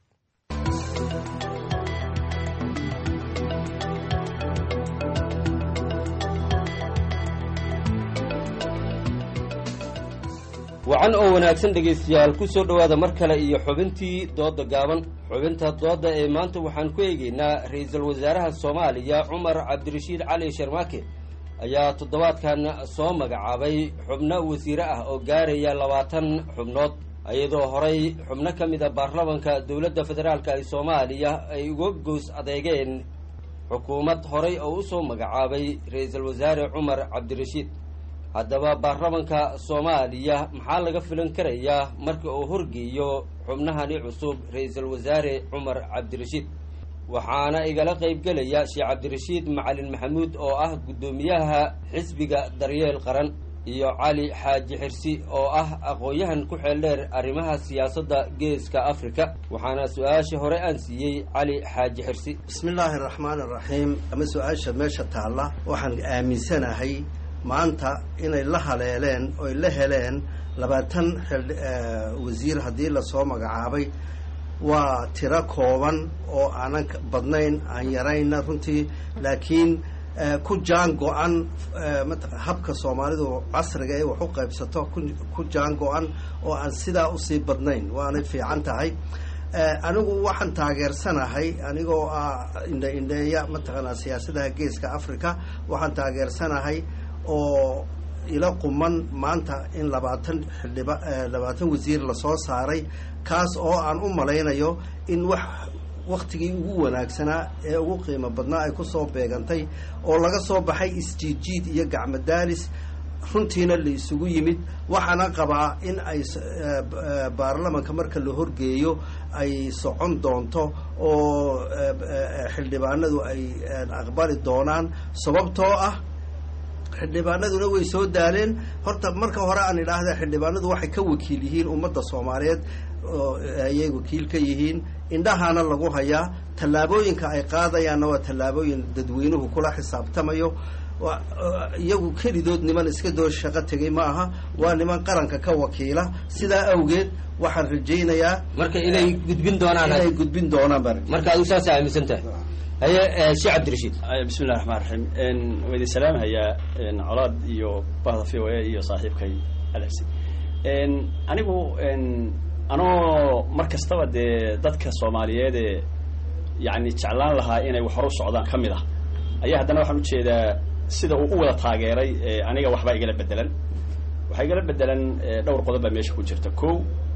wacan oo wanaagsan dhegaystayaal ku soo dhowaada mar kale iyo xubintii dooda gaaban xubinta dooda ee maanta waxaan ku eegaynaa ra-iisul wasaaraha soomaaliya cumar cabdirashiid cali sharmaake ayaa toddobaadkan soo magacaabay xubno wasiire ah oo gaaraya labaatan xubnood iyadoo horay xubno ka mid a baarlamanka dowladda federaalka ee soomaaliya ay uga goos adeegeen xukuumad horay oo u soo magacaabay ra-iisul wasaare cumar cabdirashiid haddaba baarlamanka soomaaliya maxaa laga filan karayaa marka uu horgeeyo xubnahani cusub ra-iisul wasaare cumar cabdirashiid waxaana igala qaybgelaya sheekh cabdirashiid macalin maxamuud oo ah guddoomiyaha xisbiga daryeel qaran iyo cali xaaji xirsi oo ah aqoon-yahan ku xeel dheer arrimaha siyaasadda geeska afrika waxaana su-aasha hore aan siiyey cali xaaji xirsi bismillaahi araxmaan araxiim ama su-aasha meesha taalla waxaan aaminsanahay maanta inay la haleeleen oy la heleen labaatan wasiir haddii lasoo magacaabay waa tiro kooban oo aanan badnayn aan yarayna runtii laakiin ku jaan go-an habka soomaalidu casriga ee wax u qaybsato ku jaan go-an oo aan sidaa usii badnayn waanay fiican tahay anigu waxaan taageersanahay anigoo ah indhe indheeya mataqaanaa siyaasadaha geeska africa waxaan taageersanahay oo ila quman maanta in labaatan xildhiba labaatan wasiir lasoo saaray kaas oo aan u malaynayo in wax waktigii ugu wanaagsanaa ee ugu qiimo badnaa ay kusoo beegantay oo laga soo baxay isjiidjiid iyo gacmadaalis runtiina la isugu yimid waxaana qabaa in ay baarlamanka marka la horgeeyo ay socon doonto oo xildhibaanadu ay aqbali doonaan sababtoo ah xildhibaanaduna way soo daaleen horta marka hore aan idhaahda xildhibaanadu waxay ka wakiil yihiin ummadda soomaaliyeed oo ayay wakiil ka yihiin indhahana lagu hayaa tallaabooyinka ay qaadayaanna waa tallaabooyin dadweynuhu kula xisaabtamayo iyagu kelidood niman iska doo shaqo tegay ma aha waa niman qaranka ka wakiila sidaa awgeed waxaan rajaynayaa marka inay gudbin doonaan inay gudbin doonaan baa marka adigu saasa aaminsan tahay haye sheekh cabdirashiid bismillahi raxmaan raxiim waa idin salaamhayaa colaad iyo bahda v o a iyo saaxiibkay alexi anigu anoo mar kastaba dee dadka soomaaliyeed ee yani jeclaan lahaa inay wax hor u socdaan ka mid ah ayaa haddana waxaan ujeedaa sida uu u wada taageeray aniga waxbaa igala bedelan waxaa igala bedelan dhowr qodob baa meesha ku jirta ko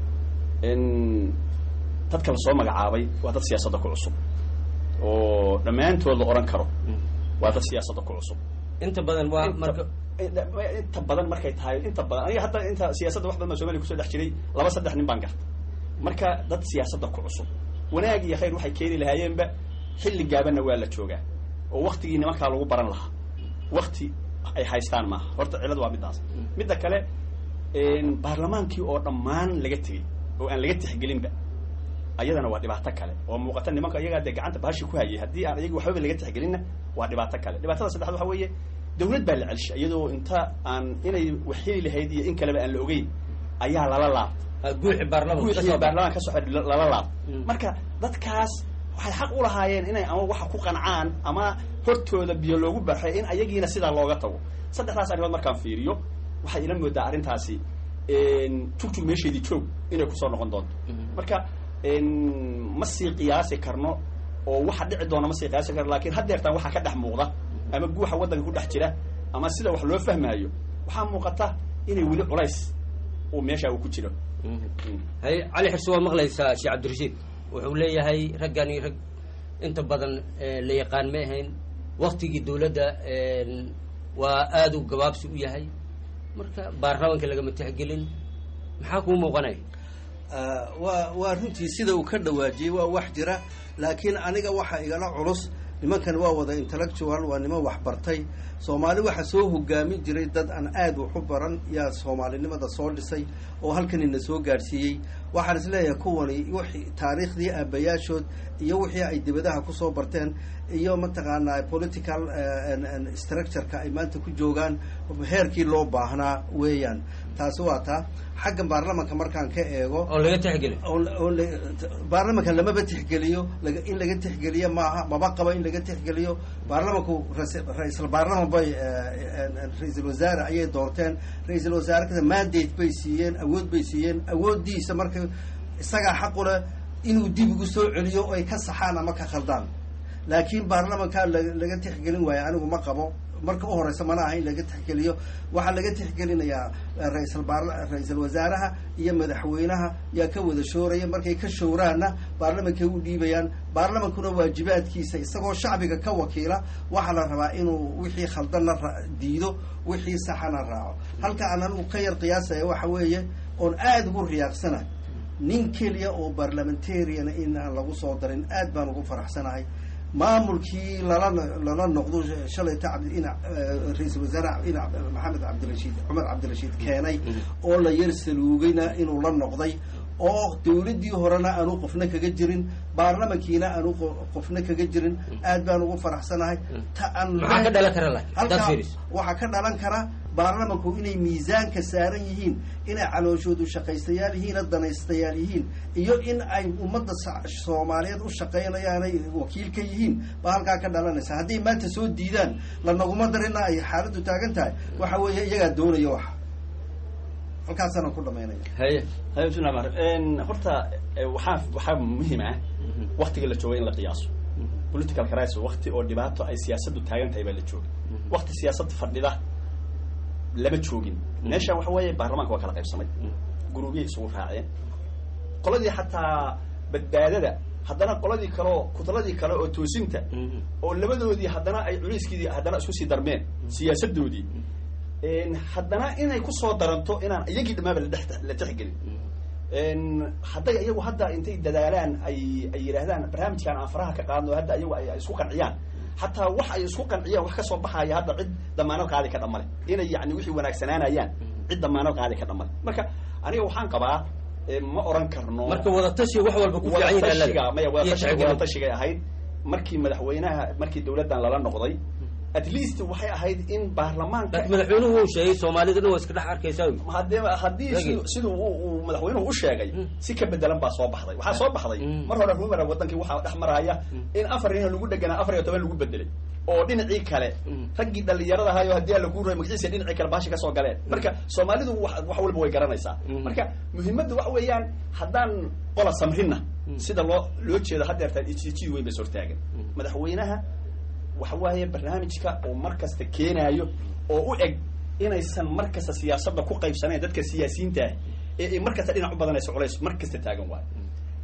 dadka la soo magacaabay waa dad siyaasadda ku cusub oo dhammaantood la oran karo waa dad siyaasadda ku cusub inta badan waa marka inta badan markay tahay inta badan aniga hadda inta siyaasadda wax badan baa somaliya kusoo dhex jiray laba saddex nin baan garta marka dad siyaasadda ku cusub wanaag iyo khayr waxay keeni lahaayeenba xilli gaabanna waa la joogaa oo waktigii nimankaa lagu baran lahaa wakti ay haystaan maaha horta cilad waa midaas midda kale baarlamaankii oo dhammaan laga tegey oo aan laga tixgelinba ayadana waa dhibaato kale oo muuqata nimanka iyagaa dee gacanta bahashi ku hayay haddii aan iyaga waxbaba laga tixgelinna waa dhibaato kale dhibaatada saddexaad waxa weeye dawlad baa la celshay iyadoo inta aan inay wax heli lahayd iyo in kaleba aan la ogeyn ayaa lala laabtay guuxi baarlamanka guuxii kasoo baarlamaanka kasoo xidhay lala laabtay marka dadkaas waxay xaq u lahaayeen inay ama waxa ku qancaan ama hortooda biyo loogu baxay in ayagiina sidaa looga tago saddexdaas arrimood markaan fiiriyo waxay ila moodaa arrintaasi jugjug meesheedii joog inay kusoo noqon doonto marka ma sii qiyaasi karno oo waxa dhici doona ma sii qiyaasi karno lakin haddeertaan waxaa ka dhex muuqda ama guuxa waddanka ku dhex jira ama sida wax loo fahmaayo waxaa muuqata inay weli culays uu meesha uu ku jiro hay cali xirsi waa maqlaysaa sheekh cabdirashiid wuxuu leeyahay raggani rag inta badan la yaqaan ma ahayn waktigii dawladda waa aada u gabaabsi u yahay marka baarlamanka lagama tixgelin maxaa kuu muuqanaya waa waa runtii sida uu ka dhawaajiyey waa wax jira laakiin aniga waxa igala culus nimankan waa wada intellectual waa niman waxbartay soomaali waxa soo hogaamin jiray dad aan aada wax u baran yaa soomaalinimada soo dhisay oo halkanina soo gaadhsiiyey waxaan isleeyahay kuwani wixii taariikhdii aabayaashood iyo wixii ay dibadaha kusoo barteen iyo mataqaanaa political structureka ay maanta ku joogaan heerkii loo baahnaa weeyaan taasi waa taa xagga baarlamanka markaan ka eego oo laga tixgeliyo oo baarlamanka lamaba tixgeliyo laga in laga tixgeliyo maaha maba qabo in laga tixgeliyo baarlamanku ra-iisal baarlaman bay ra-iisul wasaare ayay doorteen ra-iisul wasaare kada mandate bay siiyeen awood bay siiyeen awooddiisa marka isagaa xaqu leh inuu dib ugu soo celiyo oo ay ka saxaan ama ka khaldaan laakiin baarlamanka laga tixgelin waayo anigu ma qabo marka u horeysa mana aha in laga tixgeliyo waxaa laga tixgelinayaa raisal baar ra-iisal wasaaraha iyo madaxweynaha yaa ka wada shooraya markay ka showraanna baarlamankay u dhiibayaan baarlamankuna waajibaadkiisa isagoo shacbiga ka wakiila waxaa la rabaa inuu wixii khaldanna diido wixii saxana raaco halka aan anigu ka yar qiyaasaya waxa weeye oon aada ugu riyaaqsanahay nin keliya oo barlamentarian in aan lagu soo darin aad baan ugu faraxsanahay maamulkii lala lala noqdo shalayta in ra-iisul wasaare in maxamed cabdirashiid cumar cabdirashiid keenay oo la yar saluugayna inuu la noqday oo dawladdii horena aanu qofna kaga jirin baarlamankiina aanu qofna kaga jirin aad baan ugu faraxsanahay ta aan maxaa ka dhalan kara halkaa waxaa ka dhalan kara baarlamanku inay miisaanka saaran yihiin inay calooshoodu shaqaystayaal yihiin danaystayaal yihiin iyo in ay ummadda soomaaliyeed u shaqaynayaanay wakiil ka yihiin baa halkaa ka dhalanaysa hadday maanta soo diidaan lanaguma darina ay xaaladdu taagan tahay waxa weeye iyagaa doonaya waxa halkaasana ku dhamaynaya haye haye bismillah mar horta waxaa waxaa muhiim ah waktiga la jooga in la qiyaaso political crisis wakti oo dhibaato ay siyaasaddu taagan tahay baa la jooga wakti siyaasad fadhida lama joogin meeshan waxa weeye baarlamaanka waa kala qaybsamay guruubyay isugu raaceen qoladii xataa badbaadada haddana qoladii kaleo kutladii kale oo toosinta oo labadoodii haddana ay culayskiidii haddana isku sii darmeen siyaasadoodii haddana inay kusoo daranto inaan iyagii dhamaaba ladhex la texgelin hadday iyagu hadda intay dadaalaan ay ay yidhaahdaan barnaamijkan aan faraha ka qaadno hadda iyagu ay isku qanciyaan xataa wax ay isku qanciyaan wax kasoo baxaya hadda cid damaanad qaadi ka dhamale inay yani wixii wanaagsanaanayaan cid damaanad qaadi ka dhamale marka aniga waxaan qabaa ma oran karno marka wadatashiga wax walba ku fiican wadatashiga maya wadatashiga wadatashiga ahayd markii madaxweynaha markii dawladdan lala noqday at least waxay ahayd in baarlamaanka laakiin madaxweynuhu uu sheegay soomaalida dhan waa iska dhex arkaysaa haddii haddii siduu uu madaxweynuhu u sheegay si ka bedelan baa soo baxday waxaa soo baxday mar hore rumara wadankii waxaa dhex maraya in afar nin lagu dheganaa afar iyo toban lagu bedelay oo dhinacii kale raggii dhalinyarada ahayo haddii lagu ray magaciisa dhinacii kale baashi kasoo galeen marka soomaalidu wax wax walba way garanaysaa marka muhiimaddu waxa weeyaan haddaan qola samrina sida loo loo jeedo haddeertaan ijiji weyn bay sortaagan madaxweynaha waxa waaye barnaamijka oo mar kasta keenaayo oo u eg inaysan mar kasta siyaasadda ku qaybsanayn dadka siyaasiyiinta ah ee ay mar kasta dhinac u badanayso culays mar kasta taagan waayo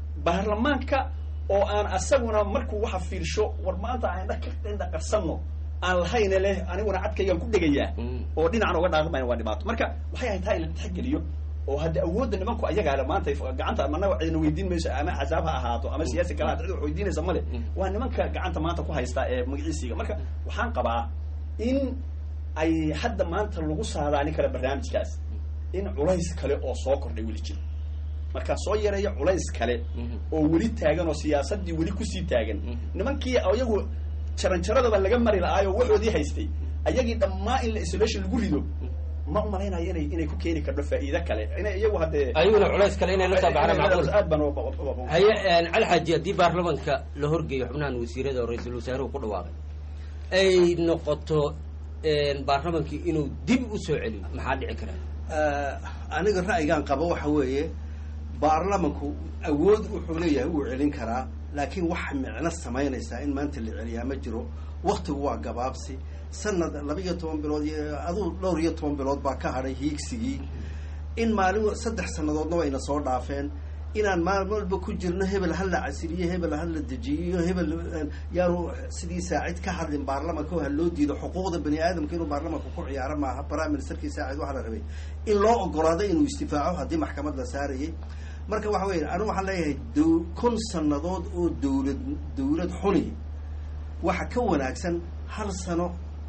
baarlamaanka oo aan asaguna markuu waxa fiirsho war maanta aan indha ka indha qarsanno aan lahayne leh aniguna cadkaygaan ku dhegayaa oo dhinacan uga dhaaqmayn waa dhibaato marka waxay ahayd taa in la tixgeliyo oo hadda awoodda nimanku ayagaa le maanta gacanta managa cidna weydiin mayso ama axsaab ha ahaato ama siyaasi kale hada cid wax weydiinaysa male waa nimanka gacanta maanta ku haysta ee magaciisiga marka waxaan qabaa in ay hadda maanta lagu saadaalin kara barnaamijkaas in culays kale oo soo kordhay weli jiro markaa soo yareeya culays kale oo weli taagan oo siyaasadii weli kusii taagan nimankii iyagu jaranjaradaba laga mari la-aayo waxoodii haystay ayagii dhammaa in la isolation lagu rido ma umalaynayo inay inay ku keeni karto faa'iido kale inay iyagu haddee ayaguna culays kale inay la soo baxaan macquul aad baan u- haye cali xaaji haddii baarlamanka la horgeeyo xubnahan wasiirada oo ra-iisul wasaaruhu ku dhawaaqay ay noqoto baarlamankii inuu dib u soo celiyo maxaa dhici kara aniga ra'yigan qaba waxa weeye baarlamanku awood wuxuu leeyahay wuu celin karaa laakiin wax micno samaynaysaa in maanta la celiyaa ma jiro waktigu waa gabaabsi sanad laba iyo toban bilood iyo aduu dhowr iyo toban bilood baa ka hadhay hiigsigii in maalin saddex sannadoodna wayna soo dhaafeen inaan maalin walba ku jirno hebel ha la casiliyo hebel ha la dejiyo hebel yaanu sidii saacid ka hadlin baarlamanka oo ha loo diido xuquuqda bani aadamka inuu baarlamanka ku ciyaaro maaha prime ministerkii saacid waxaa la rabay in loo ogolaado inuu istifaaco haddii maxkamad la saarayay marka waxa weeye anigu waxaan leeyahay dow kun sannadood oo dowlad dowlad xuni waxa ka wanaagsan hal sano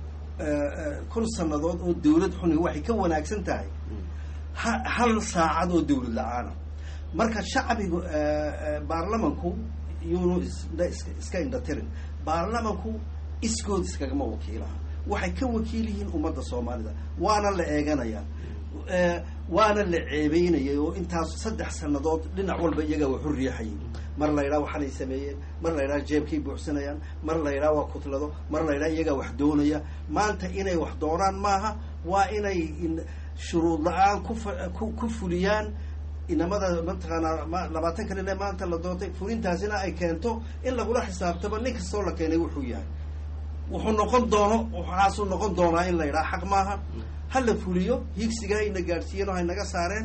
kun sannadood oo dowlad xuni waxay ka wanaagsan tahay ha hal saacad oo dowlad la-aana marka shacbigu baarlamanku yuunu iska indhatirin baarlamanku iskood iskagama wakiilaha waxay ka wakiil yihiin ummadda soomaalida waana la eeganayaa waana la ceebeynayay oo intaas saddex sannadood dhinac walba iyagaa waxu riixayay mar la yidhaha waxaanay sameeyeen mar la yidhaha jeebkay buuxsanayaan mar la yidhaha waa kutlado mar la yidhaha iyagaa wax doonaya maanta inay wax doonaan maaha waa inay shuruud la-aan ku ku fuliyaan inamada mataqaanaa labaatan kan ine maanta la doontay fulintaasina ay keento in lagula xisaabtamo nin kastoo la keenay wuxuu yahay wuxuu noqon doono waxaasuu noqon doonaa in la yidhaha xaq maaha ha la fuliyo hiigsiga hayna gaadhsiiyeen oo haynaga saareen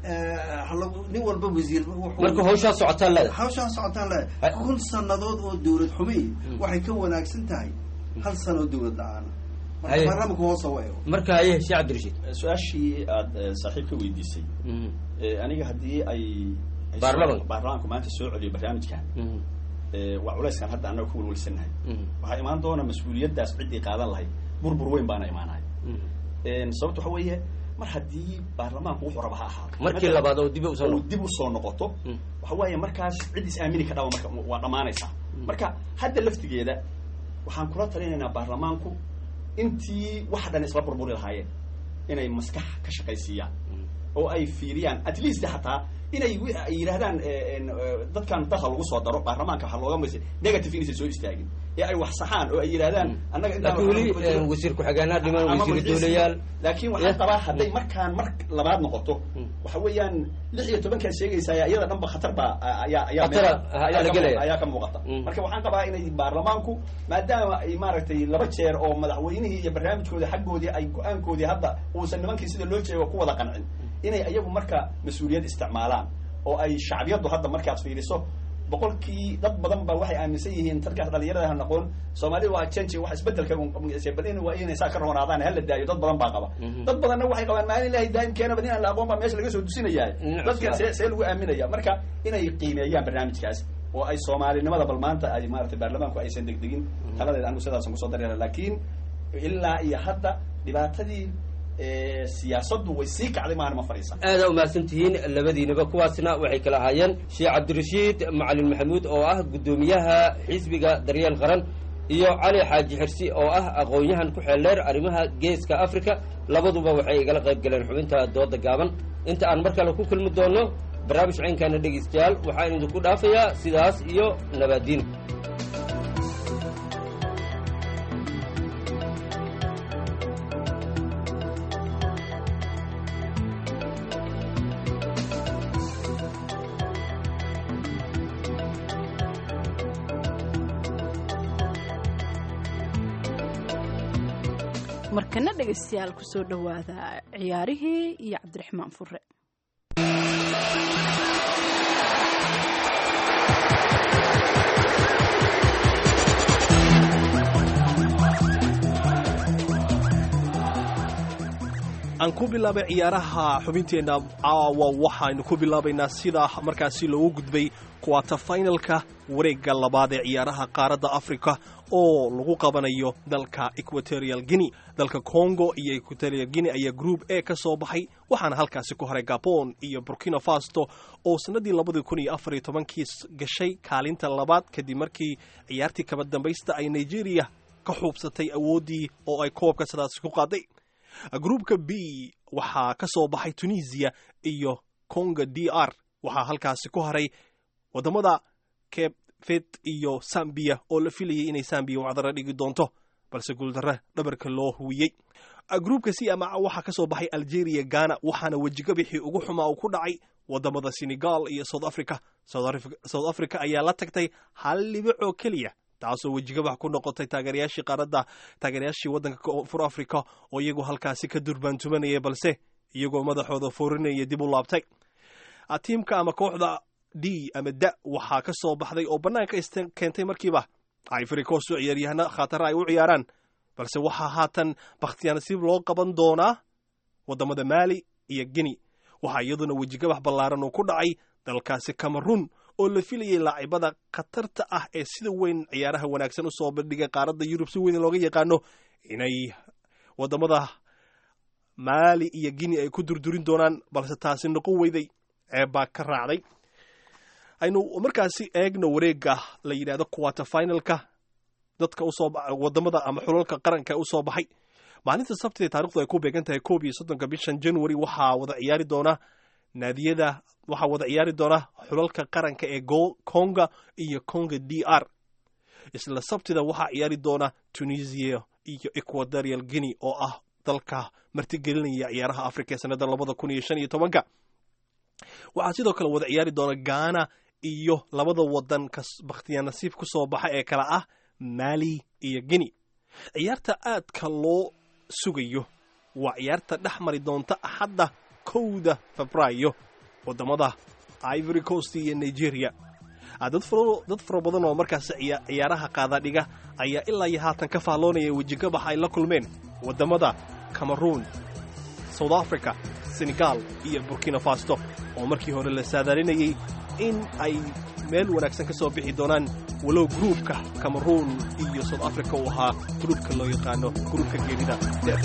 nin walba wasiir marka hawshaa socotaan leedahay hawshaa socotaan leedahay kun sannadood oo dowlad xumi waxay ka wanaagsan tahay hal sano oo dowlad la-aana marka baarlamanku hoosa wa eego marka haye sheekh cabdirashiid su-aashii aada saaxiib ka weydiisay aniga haddii ay baarlamanka baarlamanku maanta soo celiyo barnaamijkan waa culayskan hadda annaga ku welwelsannahay waxaa imaan doona mas-uuliyaddaas ciddii qaadan lahayd burbur weyn baana imaanaya sababta waxa weeye mar haddii baarlamaanku wuxuu raba ha ahaado markii labaad oo dib usoo dib usoo noqoto waxa weeye markaas cid is aamini ka dhaba marka waa dhammaanaysaa marka hadda laftigeeda waxaan kula talinaynaa baarlamaanku intii wax dhan isla burburi lahaayeen inay maskax ka shaqaysiiyaan oo ay fiiriyaan at least xataa inay ay yidhahdaan dadkan dalka lagu soo daro baarlamaanka waxaa looga maysa negative inaysan soo istaagin ee ay wax saxaan oo ay yidhahdaan annaga laakiin weli wasiir ku-xigeenaa dhiman wasiir dowlayaal laakiin waxaan qabaa hadday markaan mar labaad noqoto waxa weeyaan lix iyo tobankaad sheegaysaa iyada dhanba khatar baa ayaa ayaa ayaa ka muuqata marka waxaan qabaa inay baarlamaanku maadaama ay maaragtay laba jeer oo madaxweynihii iyo barnaamijkoodii xaggoodii ay go-aankoodii hadda uusan nimankii sida loo jeego ku wada qancin inay iyagu marka mas-uuliyad isticmaalaan oo ay shacbiyaddu hadda markaad fiiriso boqolkii dad badan ba waxay aaminsan yihiin dadkaas dhalinyarada ha noqon soomaalida waa change wax isbedelka bal in waa inay saa ka roonaadaan hala daayo dad badan baa qaba dad badanna waxay qabaan maalin ilahay daa'imkeena bad inaan la aqoon baa meesha laga soo dusinaya dadkan see see lagu aaminaya marka inay qiimeeyaan barnaamijkaas oo ay soomaalinimada bal maanta ay maaragtay baarlamaanku aysan degdegin taladeeda anigu sidaasan kusoo dareera laakiin ilaa iyo hadda dhibaatadii siyaasaddu way sii kacday maana ma fadhiisan aada umahadsan tihiin labadiinaba kuwaasna waxay kala ahaayeen sheekh cabdirashiid macalin maxamuud oo ah guddoomiyaha xisbiga daryeel qaran iyo cali xaaji xirsi oo ah aqoon-yahan ku xeeldheer arrimaha geeska africa labaduba waxay igala qayb galeen xubinta dooda gaaban inta aan mar kale ku kulmi doono barnaamij caynkaana dhegaystayaal waxaan idinku dhaafayaa sidaas iyo nabaadiin markana dhegaystayaal kusoo dhowaada ciyaarihii iyo cabdiraxmaan fure aan ku bilaabay ciyaaraha xubinteenna caawa waxaynu ku bilaabaynaa sida markaasi loogu gudbay kuwata finalka wareegga labaad ee ciyaaraha qaaradda africa oo lagu qabanayo dalka equatorial guinea dalka congo iyo equatorial guinea ayaa group a ka soo baxay waxaana halkaasi ku haray gabon iyo burkina faso oo sannaddii labadii kun iyo afar iyo tobankii gashay kaalinta labaad kadib markii ciyaartii kaba dambaysta ay nigeria ka xuubsatay awooddii oo ay koobka sidaasi ku qaaday groupka b waxaa ka soo baxay tunisia iyo congo d r waxaa halkaasi ku haray waddamada cape vet iyo sambiya oo la filayay inay sambiya wacdara dhigi doonto balse guuldarre dhabarka loo huwiyey groupka c ama waxaa ka soo baxay algeria ghana waxaana wejigabixii ugu xumaa uu ku dhacay waddamada senegal iyo south africa south africa ayaa la tagtay hal dhibic oo keliya taasoo wejigabax ku noqotay taageerayaashii qaaradda taageerayaashii waddanka koonfur africa oo iyagu halkaasi ka durbaantumanaya balse iyagoo madaxooda foorinaya dib u laabtay tiimka ama kooxda d ama da waxaa ka soo baxday oo bannaanka keentay markiiba ivory coast oo ciyaaryahana khatara ay u ciyaaraan balse waxaa haatan bakhtiyaanasiib loo qaban doonaa waddamada maali iyo guinea waxaa iyaduna wejigabax ballaaran uu ku dhacay dalkaasi cameroon oo la filayay laacibada khatarta ah ee sida weyn ciyaaraha wanaagsan usoo bandhigay qaaradda yurub si weyn looga yaqaano inay waddamada maali iyo guinea ay ku durdurin doonaan balse taasi noqon weyday ceebbaa ka raacday aynu markaasi eegno wareegga la yidhahdo quater finalka dadka usoo waddamada ama xulalka qaranka usoo baxay maalinta sabtida taarikhdu ay ku beegan tahay koob iyo soddonka bishan january waxaa wada ciyaari doona naadiyada waxaa wada ciyaari doona xulalka qaranka ee conga iyo conga d r isla sabtida waxaa ciyaari doona tunisia iyo equatorial guinea oo ah dalka martigelinaya ciyaaraha africa ee sanada labada kun iyo shan iyo tobanka waxaa sidoo kale wada ciyaari doona ghana iyo labada wadan bakhtiya nasiib ku soo baxa ee kale ah mali iyo guinea ciyaarta aadka loo sugayo waa ciyaarta dhex mari doonta axadda kowda febraayo waddamada ivory coast iyo nigeria dad fara badan oo markaas ciyaaraha qaadadhiga ayaa ilaa iyo haatan ka faalloonaya wejigabax ay la kulmeen waddamada cameroon south africa senegal iyo burkina faso oo markii hore la saadaalinayay in ay meel wanaagsan ka soo bixi doonaan walow gruubka cameroon iyo south africa uu ahaa gruubka loo yaqaano gruubka geerida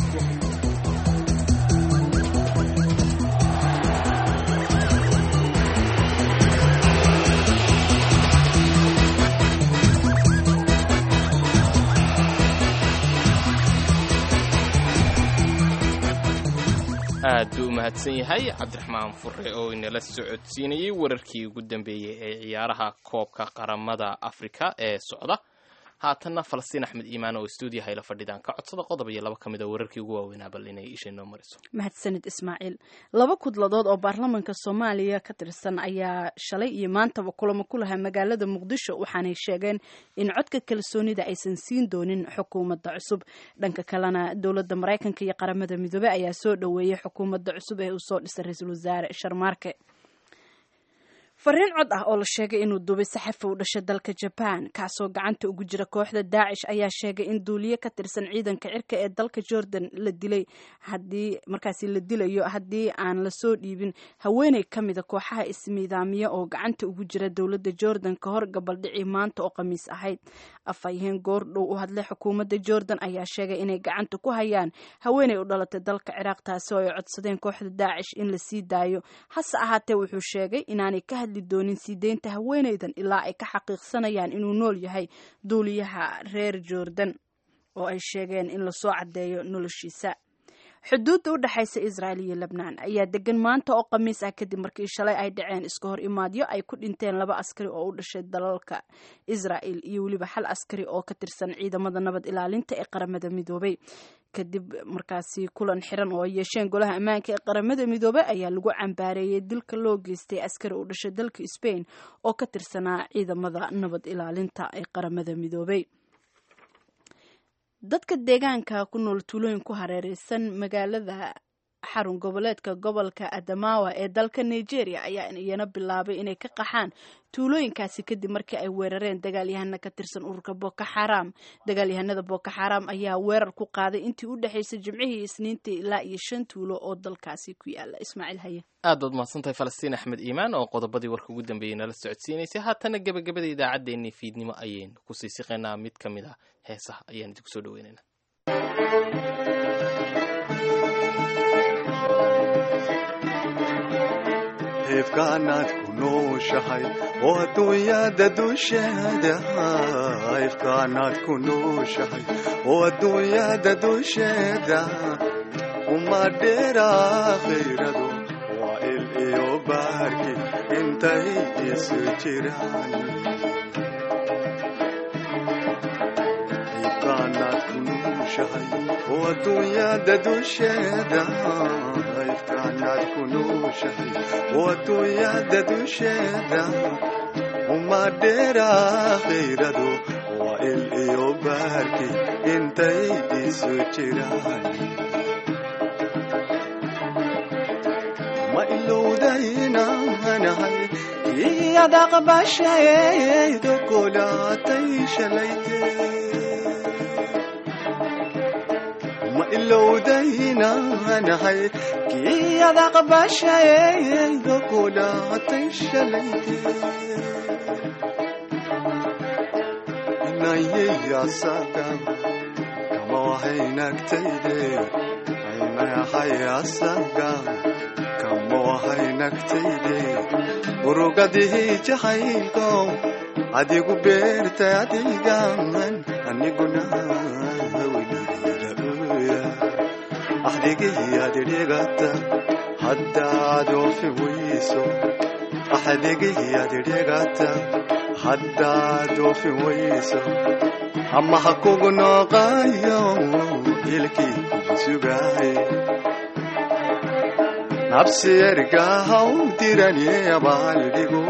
aad buu u mahadsan yahay cabdiraxmaan fure oo inala socodsiinayey wararkii ugu dambeeyey ee ciyaaraha koobka qaramada afrika ee socda haatanna falastiin axmed iimaan oo stuudiyaha ila fadhidaan ka codsada qodob iyo laba ka mid a wararkii ugu waaweynaa bal inay isha noo mariso mahadsanid ismaaciil laba kudladood oo baarlamaanka soomaaliya ka tirsan ayaa shalay iyo maantaba kulamo ku lahaa magaalada muqdisho waxaanay sheegeen in codka kalsoonida aysan siin doonin xukuumadda cusub dhanka kalena dowladda maraykanka iyo qaramada midoobey ayaa soo dhoweeyey xukuumadda cusub ee uu soo dhisay ra-iisul wasaare sharmaarke fariin cod ah oo la sheegay inuu duubay saxafi u dhashay dalka jabaan kaasoo gacanta ugu jira kooxda daacish ayaa sheegay in duuliye ka tirsan ciidanka cirka ee dalka jordan la dilay haddii markaasi la dilayo haddii aan lasoo dhiibin haweeney ka mida kooxaha ismiidaamiya oo gacanta ugu jira dowladda jordan ka hor gabaldhicii maanta oo khamiis ahayd afhayeen goordhow u hadlay xukuumadda jordan ayaa sheegay inay gacanta ku hayaan haweeney u dhalatay dalka ciraaq taasi oo ay codsadeen kooxda daacish in la sii daayo hase ahaatee wuxuu sheegay inaanay ka hadli doonin sii deynta haweeneydan ilaa ay ka xaqiiqsanayaan inuu nool yahay duuliyaha reer jordan oo ay sheegeen in lasoo caddeeyo noloshiisa xuduudda u dhexaysa israel iyo lebnaan ayaa degan maanta oo khamiis ah kadib markii shalay ay dhaceen iska hor imaadyo ay ku dhinteen laba askari oo u dhashay dalalka israel iyo weliba hal askari oo ka tirsan ciidamada nabad ilaalinta ee qaramada midoobay kadib markaasi kulan xiran oo ay yeesheen golaha ammaanka ee qaramada midoobey ayaa lagu cambaareeyey dilka loo geystay askari u dhashay dalka sbain oo ka tirsanaa ciidamada nabad ilaalinta ee qaramada midoobey dadka deegaanka ku nool tuulooyin ku hareereysan magaalada xarun goboleedka gobolka adamawa ee dalka nigeria ayaa iyana bilaabay inay ka qaxaan tuulooyinkaasi kadib markii ay weerareen dagaalyahana ka tirsan ururka boko xaram dagaalyahanada boko xaram ayaa weerar ku qaaday intii u dhexaysay jimcihii isniintii ilaa iyo shan tuulo oo dalkaasi ku yaala ismaaciil haye aad baad mahadsantahay falastiin axmed iimaan oo qodobadii warka ugu dambeeyey nala socodsiinaysay haatana gebagabada idaacaddeenii fiidnimo ayaynu kusii siqaynaa mid ka mid ah heesaha ayaan idinku soo dhaweynaynaa ifkaanaad ku nooshahay oo adduunyada dusheeda ifkaanaad ku nooshahay oo adduunyada dusheeda uma dheera khayrado waa il iyo baarki intay isu jiraan ifkaanaad ku nooshahay oo adduunyada dusheeda ifkaanaad ku nooshahay oo adduunyada dusheeda uma dheera khayrado waa il iyo baarki intay isu jiraan ma ilowdaynanahay iyadaqbashaydo kulaatay shalayte ma ilowdaynanahay kiyadaqbashaydo kulaatay shalayte inayayasaga kama wahaynagtayde inayahayasaga kama wahaynagtayde urugadihii jahaylko adigu beertay adigan aniguna weligaoya axdigiyaadidhigata haddaad oofin weyso axdigiyaadidhigata haddaad oofin weyso ama ha kugu nooqayo ilkii kugu sugaay nabsi ergaha u diranye abaaldhigo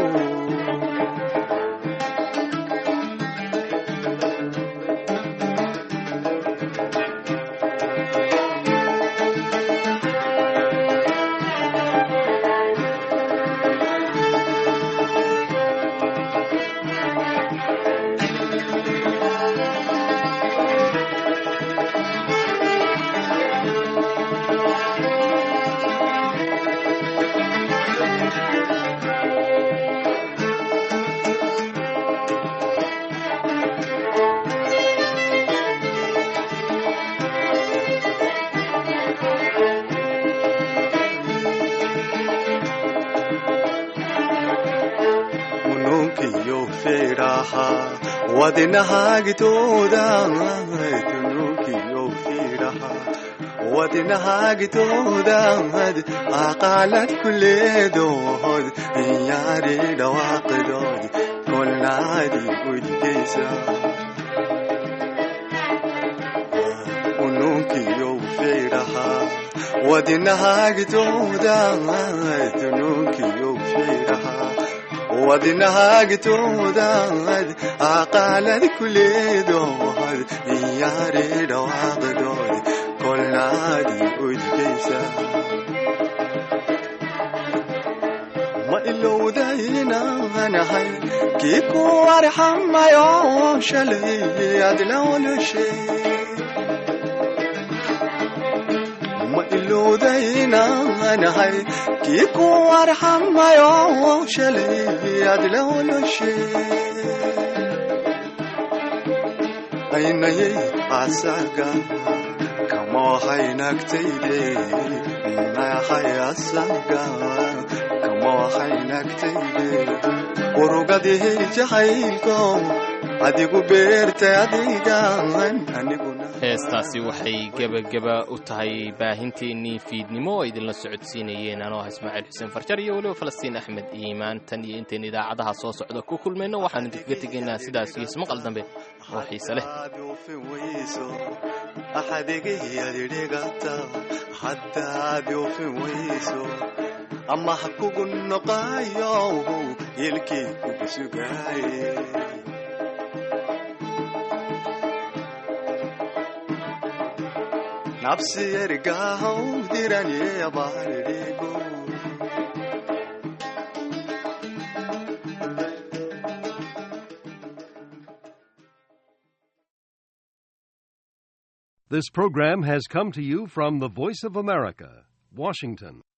ununkiyo firaha wadinahagitooda tunukiyo firaha wadinahagitoodad aqaalad kuleedood yaari dhawaaqdood kolnaadi udgeysa ununkiyo firaha wadinahagitooda tunukiyo firaha wadinahagitoodad aqaalad kuleedood yaari dhawaaqdood kolnaadi udgeysa ma ilowdaynanahay kii ku arxamayo shalay aad la olashay ma ilowdaynanahay kii ku arxamayo shalay aad la olashay aynayay asaga kama wahaynagtayde nayahay asaga kama wahaynagtayde urugadihii jahaylko adigu beertay adigan aniguna heestaasi waxay gebageba u tahay baahinteennii fiidnimo oo idinla socodsiinayeen anoo ah ismaaciil xuseen farjar iyo weliba falastiin axmed iimaan tan iyo intayn idaacadaha soo socda ku kulmayno waxaan idinkaga tegaynaa sidaas iyo ismaqal dambe oo xiise leh axadigiyadidhigata haddaad oofin weyso ama ha kugu noqayo ilkii kugu sugaaye nafsi ergahaw diranye abaridhigo This program has come to you from the Voice of America, Washington.